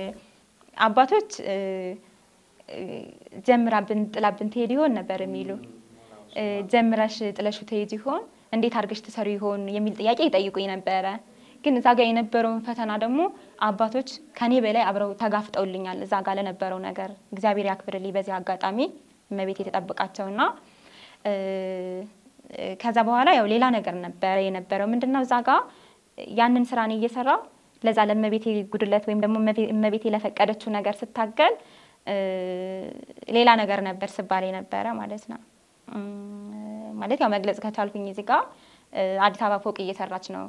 አባቶች እ፣ እ፣ ጀምራብን ጥላብን ትሄድ ይሆን ነበር የሚሉ እ፣ ጀምረሽ ጥለሹ ትሄድ ይሆን እንዴት አድርገሽ ትሰሩ ይሆን የሚል ጥያቄ ይጠይቁኝ ነበረ። ግን እዛ ጋር የነበረውን ፈተና ደግሞ አባቶች ከኔ በላይ አብረው ተጋፍጠውልኛል። እዛ ጋር ለነበረው ነገር እግዚአብሔር ያክብርልኝ። በዚህ አጋጣሚ እመቤት የተጠብቃቸውና እ፣ እ፣ ከዛ በኋላ ያው ሌላ ነገር ነበረ የነበረው ምንድነው እዛ ጋር ያንን ስራ እኔ እየሰራው ለዛ ለእመቤቴ ጉድለት ወይም ደግሞ እመቤ- እመቤቴ ለፈቀደችው ነገር ስታገል እ፣ ሌላ ነገር ነበር ስባል የነበረ ማለት ነው። እም፣ ማለት ያው መግለጽ ከቻልኩኝ እዚህ ጋር እ፣ አዲስ አበባ ፎቅ እየሰራች ነው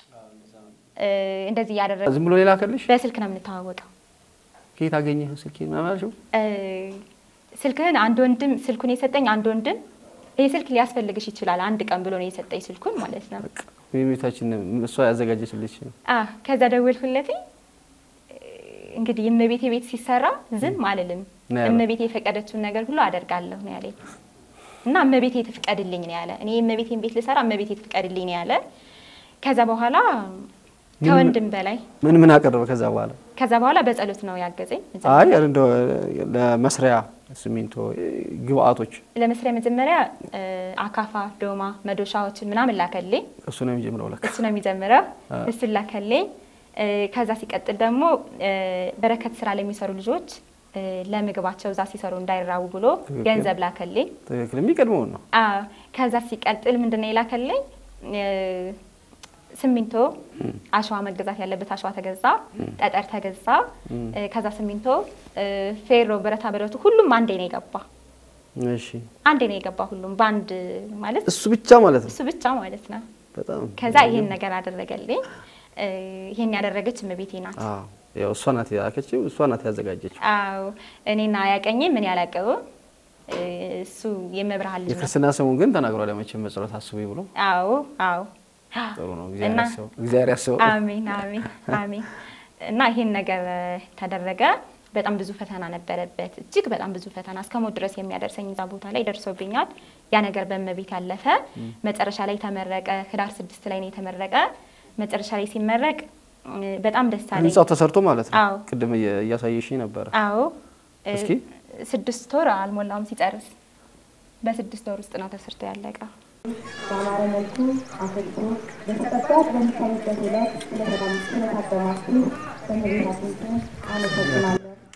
እ፣ እንደዚህ እያደረገ ዝም ብሎ ሌላ ከልሽ በስልክ ነው የምንተዋወቀው። ከየት አገኘህ ስልክ ምናምን አልሽው? እ፣ ስልክህን አንድ ወንድም ስልኩን የሰጠኝ አንድ ወንድም ይህ ስልክ ሊያስፈልግሽ ይችላል አንድ ቀን ብሎ ነው የሰጠኝ ስልኩን ማለት ነው። በቃ የቤታችን እሷ ያዘጋጀችልሽ ነው። አ ከዛ ደወልኩለት። እንግዲህ እመቤቴ ቤት ሲሰራ ዝም አልልም፣ ነው ያለው። እመቤቴ የፈቀደችውን ነገር ሁሉ አደርጋለሁ ነው ያለኝ እና እመቤቴ ትፍቀድልኝ ነው ያለ። እኔ እመቤቴን ቤት ልሰራ እመቤቴ ትፍቀድልኝ ነው ያለ። ከዛ በኋላ ከወንድም በላይ ምን ምን አቀረበ ከዛ በኋላ? ከዛ በኋላ በጸሎት ነው ያገዘኝ። አይ እንደው ለመስሪያ ሲሚንቶ ግብአቶች ለመስሪያ መጀመሪያ እ፣ አካፋ፣ ዶማ፣ መዶሻዎችን ምናምን ላከልኝ። እሱ ነው የሚጀምረው ለካ። እሱ ነው የሚጀምረው። አ። እሱን ላከልኝ። እ፣ ከዛ ሲቀጥል ደግሞ እ፣ በረከት ስራ ለሚሰሩ ልጆች እ፣ ለምግባቸው እዛ ሲሰሩ እንዳይራቡ ብሎ ትክክል። ገንዘብ ላከልኝ። ትክክል የሚቀድመውን ነው። አዎ። ከዛ ሲቀጥል ምንድን ነው የላከልኝ? እ፣ ሲሚንቶ አሸዋ መገዛት ያለበት አሸዋ ተገዛ፣ ጠጠር ተገዛ። እ፣ ከዛ ሲሚንቶ፣ እ፣ ፌሮ፣ ብረታ ብረቱ ሁሉም አንዴ ነው የገባ። እሺ አንዴ ነው የገባ ሁሉም በአንድ ማለት እሱ ብቻ ማለት ነው። እሱ ብቻ ማለት ነው። በጣም ከዛ ይሄን ነገር አደረገልኝ። እ፣ ይሄን ያደረገች እመቤቴ ናት። አዎ፣ ያው እሷ ናት ያከችው፣ እሷ ናት ያዘጋጀችው። አዎ እኔና ያቀኝ ምን ያላቀበው እሱ የመብርሃን ልጅ ነው። የክርስትና ስሙን ግን ተናግሯል። መቼም በጸሎት አስቡኝ ብሎ አዎ አዎ ጥሩ ነው። እግዚአብሔር እና ያስበው፣ እግዚአብሔር ያስበው። አሜን አሜን አሜን። እና ይሄን ነገር ተደረገ። በጣም ብዙ ፈተና ነበረበት፣ እጅግ በጣም ብዙ ፈተና እስከ ሞት ድረስ የሚያደርሰኝ እዛ ቦታ ላይ ደርሶብኛል። ያ ነገር በእመቤት ያለፈ መጨረሻ ላይ ተመረቀ። ህዳር ስድስት ላይ ነው የተመረቀ። መጨረሻ ላይ ሲመረቅ እ፣ በጣም ደስ አለኝ። ህንጻው ተሰርቶ ማለት ነው። አዎ። ቅድም እየ- እያሳየሽኝ ነበረ። አዎ እ፣ እስኪ። ስድስት ወር አልሞላውም ሲጨርስ፣ በስድስት ወር ውስጥ ነው ተሰርቶ ያለቀ። በአማረ መልኩ አሰልጥኖ በተቀባይ በሚታይበት ዕለት ስለታደማችሁ በእመቤታችን ስም አመሰግናለሁ።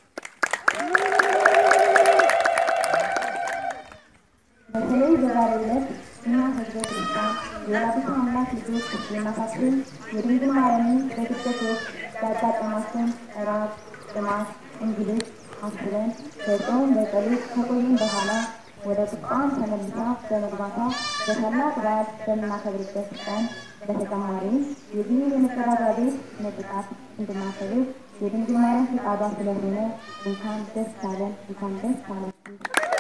በተለይ በዛሬው ዕለት እኛ ህዝበ ክርስቲያን የወላዲተ አምላክ ልጆች የእናታችን የድንግል ማርያምን በስደት ወቅት ያጋጠማትን ራብ፣ ጥማት፣ እንግልት አስበን በጾም በጸሎት ከቆየን በኋላ ወደ ቁጣን ተመልሳ በመግባቷ በታላቅ በዓል በምናከብርበት ቀን በተጨማሪም የዚህ የመጸዳጃ ቤት ምርቃት እንድናከብር የድንግል ማርያም ፈቃዷ ስለሆነ እንኳን ደስ አለን፣ እንኳን ደስ አላችሁ።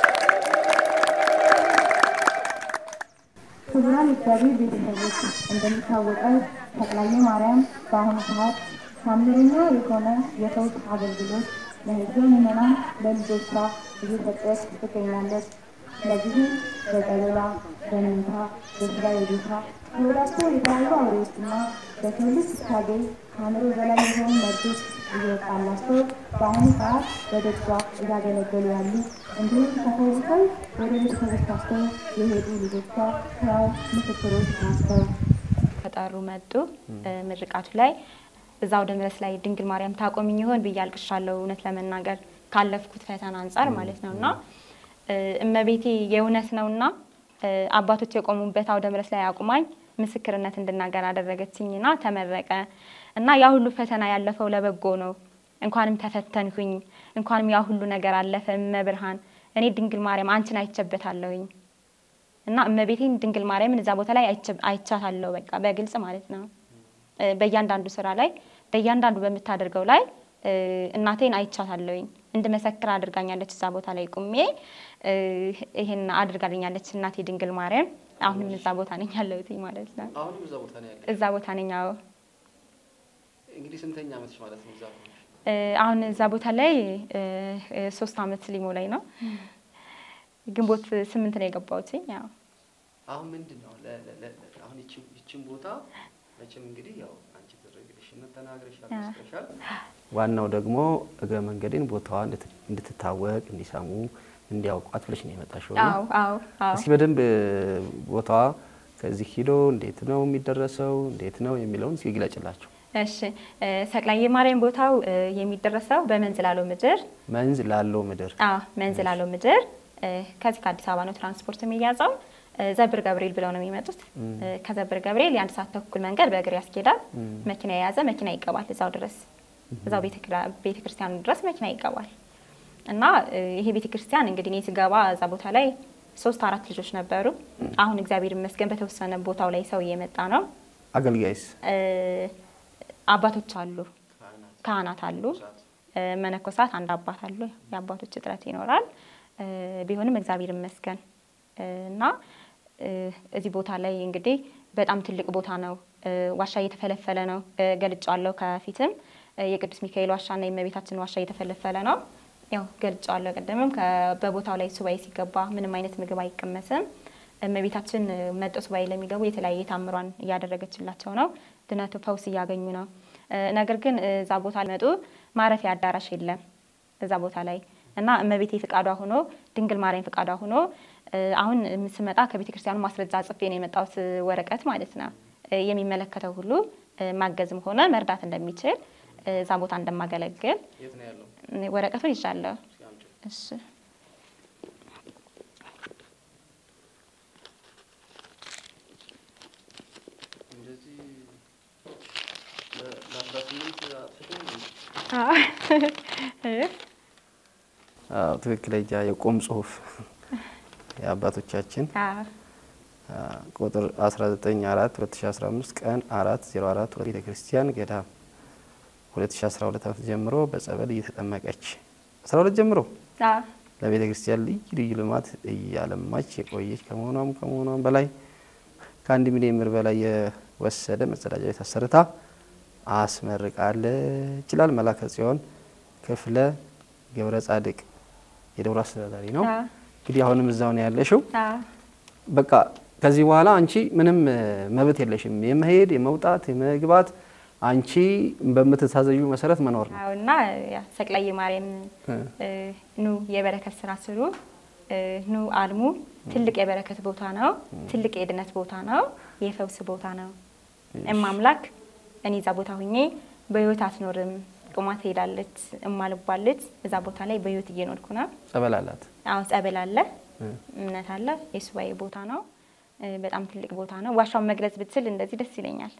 ክቡራን እግዚአብሔር ቤተሰቦች እንደሚታወቀው ተክላየ ማርያም በአሁኑ ሰዓት ታምረኛ የሆነ የፈውስ አገልግሎት ለሕዝበ ምዕመናን ለልጆቿ እየሰጠች ትገኛለች። ለዚህም በጸበላ፣ በመንታ፣ በስራ የቤታ ከወዳቸው የተለያዩ አውሬዎችና በሰው ልጅ ስታገኝ ከአእምሮ በላይ የሆኑ መርዶች እየወጣላቸው በአሁኑ ሰዓት በደጇ እያገለገሉ ያሉ እንዲሁም ተፈውሰው ወደ ቤተሰቦቻቸው የሄዱ ልጆቿ ሕያው ምስክሮች ናቸው። ከጠሩ መጡ እ፣ ምርቃቱ ላይ እዛ ወደ ምረስ ላይ ድንግል ማርያም ታቆምኝ ይሆን ብዬ አልቅሻለሁ። እውነት ለመናገር ካለፍኩት ፈተና አንጻር ማለት ነው እና እ፣ እመቤቴ የእውነት ነውና እ፣ አባቶች የቆሙበት አውደ ምረስ ላይ አቁማኝ ምስክርነት እንድናገር አደረገችኝና ተመረቀ እና ያ ሁሉ ፈተና ያለፈው ለበጎ ነው። እንኳንም ተፈተንኩኝ፣ እንኳንም ያ ሁሉ ነገር አለፈ። እመብርሃን እኔ ድንግል ማርያም አንቺን አይቼበታለሁኝ እና እመቤቴን ድንግል ማርያምን እዛ ቦታ ላይ አይቼ- አይቻታለሁ። በቃ በግልጽ ማለት ነው። እ፣ በእያንዳንዱ ስራ ላይ በእያንዳንዱ በምታደርገው ላይ እ፣ እናቴን አይቻታለሁኝ። እንድመሰክር አድርጋኛለች። እዛ ቦታ ላይ ቁሜ እ፣ ይሄን አድርጋልኛለች እናቴ ድንግል ማርያም። አሁንም እዛ ቦታ ነኝ ያለሁት ማለት ነው። አሁንም እዛ ቦታ ነው ያለ። እዛ ቦታ ነኝ። አዎ እንግዲህ ስንተኛ ዓመትሽ ማለት ነው? እዛ እ፣ አሁን እዛ ቦታ ላይ እ፣ እ፣ ሶስት አመት ሊሞላኝ ነው። ግንቦት ስምንት ነው የገባሁት። ያው አሁን ምንድን ነው ለ- ለ- ለ- አሁን ይቺን ይቺን ቦታ መቼም እንግዲህ ያው አንቺ ትረግልሽነት ተናግረሻል፣ መስክረሻል። ዋናው ደግሞ እግረ መንገድን ቦታዋ እንድት- እንድትታወቅ እንዲሰሙ እንዲያውቋት ብለሽ ነው የመጣሽው። እና አዎ አዎ አዎ እስኪ በደንብ ቦታዋ ከዚህ ሂዶ እንዴት ነው የሚደረሰው እንዴት ነው የሚለውን እስኪ ግለጭላቸው። እሺ እ፣ ሰቅላይ ማርያም ቦታው እ፣ የሚደረሰው በመንዝ ላለው ምድር መንዝ ላለው ምድር አዎ መንዝ ላለው ምድር እ፣ ከዚህ ከአዲስ አበባ ነው ትራንስፖርት የሚያዘው። እ፣ ዘብር ገብርኤል ብለው ነው የሚመጡት። እ፣ ከዘብር ገብርኤል የአንድ ሰዓት ተኩል መንገድ በእግር ያስኬዳል። መኪና የያዘ መኪና ይገባል እዛው ድረስ እዛው ቤተ ክርስቲያኑ ድረስ መኪና ይገባል። እና እ፣ ይሄ ቤተ ክርስቲያን እንግዲህ እኔ ስገባ እዛ ቦታ ላይ ሶስት አራት ልጆች ነበሩ። አሁን እግዚአብሔር ይመስገን በተወሰነ ቦታው ላይ ሰው እየመጣ ነው። አገልጋይስ እ፣ አባቶች አሉ፣ ካህናት አሉ፣ እ፣ መነኮሳት አንድ አባት አሉ። የአባቶች እጥረት ይኖራል። እ፣ ቢሆንም እግዚአብሔር ይመስገን እ፣ እና እ፣ እዚህ ቦታ ላይ እንግዲህ በጣም ትልቅ ቦታ ነው። እ፣ ዋሻ እየተፈለፈለ ነው። እ፣ ገልጫዋለሁ። ከፊትም እ፣ የቅዱስ ሚካኤል ዋሻና የእመቤታችን ዋሻ እየተፈለፈለ ነው። ያው ገልጫዋለሁ። ቅድምም ከ- በቦታው ላይ ሱባኤ ሲገባ ምንም አይነት ምግብ አይቀመስም። እመቤታችን እ፣ መጦ ሱባኤ ለሚገቡ የተለያየ ታምሯን እያደረገችላቸው ነው። ድነቱ ፈውስ እያገኙ ነው። እ፣ ነገር ግን እ፣ እዛ ቦታ መጡ ማረፊያ አዳራሽ የለም እዛ ቦታ ላይ እና እመቤቴ ፍቃዷ ሆኖ ድንግል ማርያም ፍቃዷ ሆኖ እ፣ አሁን ስመጣ ከቤተ ክርስቲያኑ ማስረጃ ጽፌ ነው የመጣሁት እ፣ ወረቀት ማለት ነው እ፣ የሚመለከተው ሁሉ እ፣ ማገዝም ሆነ መርዳት እንደሚችል እ፣ እዛ ቦታ እንደማገለግል የት ነው ያለው? እ፣ ወረቀቱን ይዣለሁ። እሺ እንደዚህ ለአስራ ስምንት እ፣ አዎ ትክክለኛ የቆም ጽሁፍ የአባቶቻችን አዎ አ፣ ቁጥር 19 4 2015 ቀን 4 04 ቤተ ክርስቲያን ገዳም 2012 ዓመት ጀምሮ በጸበል እየተጠመቀች 12 ጀምሮ አዎ ለቤተ ክርስቲያን ልዩ ልዩ ልማት እያለማች የቆየች ከመሆኗም ከመሆኗም በላይ ከአንድ ሚሊዮን ብር በላይ የወሰደ መጸዳጃ ቤት አሰርታ አስመርቃለች ይላል መላከ ጽዮን ክፍለ ገብረ ጻድቅ የደብሩ አስተዳዳሪ ነው። አዎ እንግዲህ አሁንም እዛው ነው ያለሽው። አዎ በቃ ከዚህ በኋላ አንቺ ምንም እ፣ መብት የለሽም። የመሄድ የመውጣት የመግባት አንቺ በምትታዘዩ መሰረት መኖር ነው። አዎ እና ያ ሰቅላይ ማርያም እ። እ፣ ኑ የበረከት ስራ ስሩ፣ እ፣ ኑ አልሙ። ትልቅ የበረከት ቦታ ነው። ትልቅ የድነት ቦታ ነው። የፈውስ ቦታ ነው። እማምላክ እኔ እዛ ቦታ ሁኜ በህይወት አትኖርም፣ ቁማ ትሄዳለች። እማልባለች እዛ ቦታ ላይ በህይወት እየኖርኩ ነው። ጸበል አላት። አሁን ጸበል አለ፣ እ። እምነት አለ። የሱባኤ ቦታ ነው። እ፣ በጣም ትልቅ ቦታ ነው። ዋሻውን መግለጽ ብትችል እንደዚህ ደስ ይለኛል።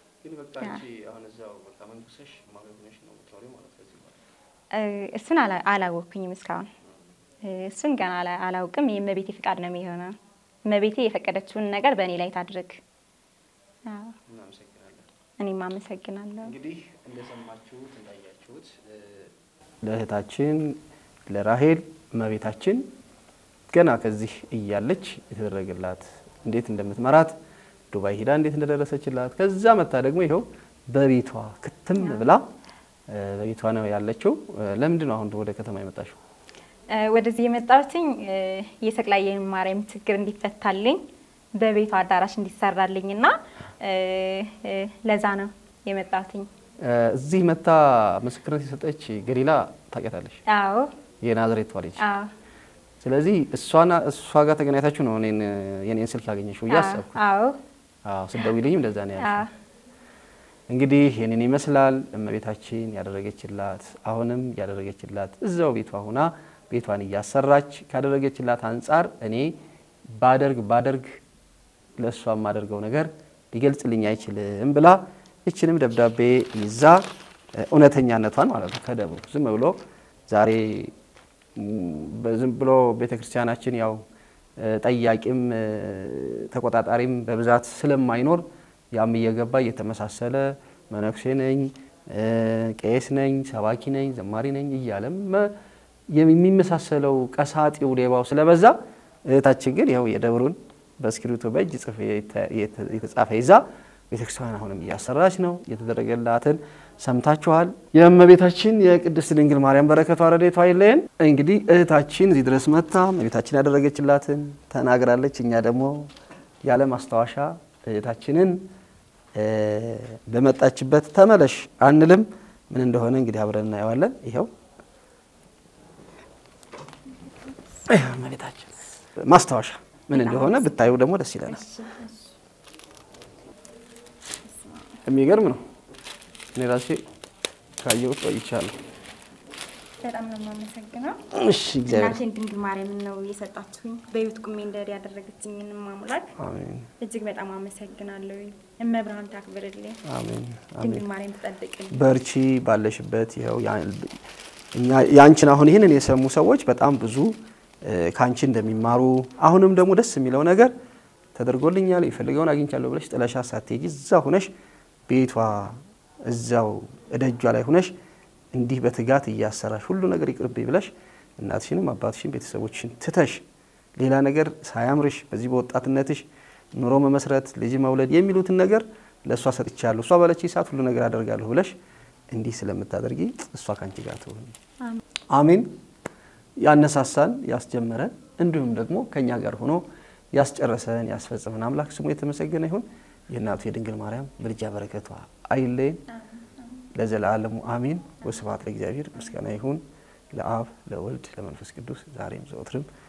እ፣ እሱን አላ- አላወቅኩኝም እስካሁን እ፣ እሱን ገና አላ- አላውቅም። የእመቤቴ ፍቃድ ነው የሚሆነው። እመቤቴ የፈቀደችውን ነገር በእኔ ላይ ታድርግ። አዎ፣ እኔም አመሰግናለሁ። እንግዲህ እንደሰማችሁት እንዳያችሁት ለእህታችን ለራሄል እመቤታችን ገና ከዚህ እያለች የተደረገላት እንዴት እንደምትመራት ዱባይ ሂዳ እንዴት እንደደረሰችላት ከዛ መታ ደግሞ ይኸው በቤቷ ክትም ብላ እ፣ በቤቷ ነው ያለችው። እ፣ ለምንድን ነው አሁን ወደ ከተማ የመጣሽው? እ፣ ወደዚህ የመጣሁትኝ እ፣ የሰቅላይ ማርያም ችግር እንዲፈታልኝ በቤቷ አዳራሽ እንዲሰራልኝ እና እ፣ እ፣ ለዛ ነው የመጣሁትኝ። እ፣ እዚህ መታ ምስክርነት የሰጠች ገሊላ ታውቂያታለሽ? አዎ የናዝሬቷ ልጅ። አዎ ስለዚህ እሷና እሷ ጋር ተገናኝታችሁ ነው እኔን የኔን ስልክ ያገኘሽው ብዬ አሰብኩ። አዎ አዎ ስትደውይልኝም እንደዛ ነው ያልሽው። አዎ እንግዲህ ይህንን ይመስላል እመቤታችን ያደረገችላት አሁንም ያደረገችላት እዛው ቤቷ ሁና ቤቷን እያሰራች ካደረገችላት አንጻር እኔ ባደርግ ባደርግ ለእሷ የማደርገው ነገር ሊገልጽልኝ አይችልም ብላ ይችንም ደብዳቤ ይዛ እ፣ እውነተኛነቷን ማለት ነው ከደብሩ ዝም ብሎ ዛሬ ም፣ በዝም ብሎ ቤተ ክርስቲያናችን ያው እ፣ ጠያቂም እ፣ ተቆጣጣሪም በብዛት ስለማይኖር ያም እየገባ እየተመሳሰለ መነኩሴ ነኝ እ፣ ቄስ ነኝ ሰባኪ ነኝ ዘማሪ ነኝ እያለም እ፣ የሚመሳሰለው ቀሳጢው ሌባው ስለበዛ እህታችን ግን ይኸው የደብሩን በእስክሪብቶ በእጅ ጽፍ የተጻፈ ይዛ ቤተክርስቲያን አሁንም እያሰራች ነው። የተደረገላትን ሰምታችኋል። የእመቤታችን የቅድስት ድንግል ማርያም በረከቷ ረድኤቷ አይለየን። እንግዲህ እህታችን እዚህ ድረስ መታ እመቤታችን ያደረገችላትን ተናግራለች። እኛ ደግሞ ያለ ማስታወሻ እህታችንን እ፣ በመጣችበት ተመለሽ አንልም። ምን እንደሆነ እንግዲህ አብረን እናየዋለን። ይኸው ይኸው እመቤታችን ማስታወሻ ምን እንደሆነ ብታዩ ደግሞ ደስ ይለናል። የሚገርም ነው። እኔ ራሴ ካየሁት ቆይቻለሁ። በጣም ነው የማመሰግነው። እሺ እግዚአብሔር እናቴን ድንግል ማርያምን ነው የሰጣችሁኝ በህይወት ቁሜ እንደር ያደረገችኝን ማሙላት አሜን እጅግ በጣም አመሰግናለሁ። እመብርሃን ታክብርልኝ፣ አሜን አሜን። ድንግል ማርያም ትጠብቅልኝ። በርቺ ባለሽበት ይኸው ያ- እኛ- ያንቺን አሁን ይህንን የሰሙ ሰዎች በጣም ብዙ እ፣ ከአንቺ እንደሚማሩ አሁንም ደግሞ ደስ የሚለው ነገር ተደርጎልኛል የፈልገውን አግኝቻለሁ ብለሽ ጥለሻ ሳትሄጂ እዛ ሁነሽ ቤቷ እዛው እደጇ ላይ ሁነሽ እንዲህ በትጋት እያሰራሽ ሁሉ ነገር ይቅርብኝ ብለሽ እናትሽንም አባትሽን ቤተሰቦችሽን ትተሽ ሌላ ነገር ሳያምርሽ በዚህ በወጣትነትሽ ኑሮ መመስረት ልጅ መውለድ የሚሉትን ነገር ለእሷ ሰጥቻለሁ፣ እሷ ባለች ሰዓት ሁሉ ነገር አደርጋለሁ ብለሽ እንዲህ ስለምታደርጊ እሷ ከአንቺ ጋር ትሆን። አሜን። ያነሳሳን ያስጀመረን እንዲሁም ደግሞ ከእኛ ጋር ሆኖ ያስጨረሰን ያስፈጽመን አምላክ ስሙ የተመሰገነ ይሁን። የእናቱ የድንግል ማርያም ምልጃ በረከቷ አይለየን ለዘላለሙ አሜን። ወስብሐት ለእግዚአብሔር። ምስጋና ይሁን ለአብ ለወልድ ለመንፈስ ቅዱስ ዛሬም ዘወትርም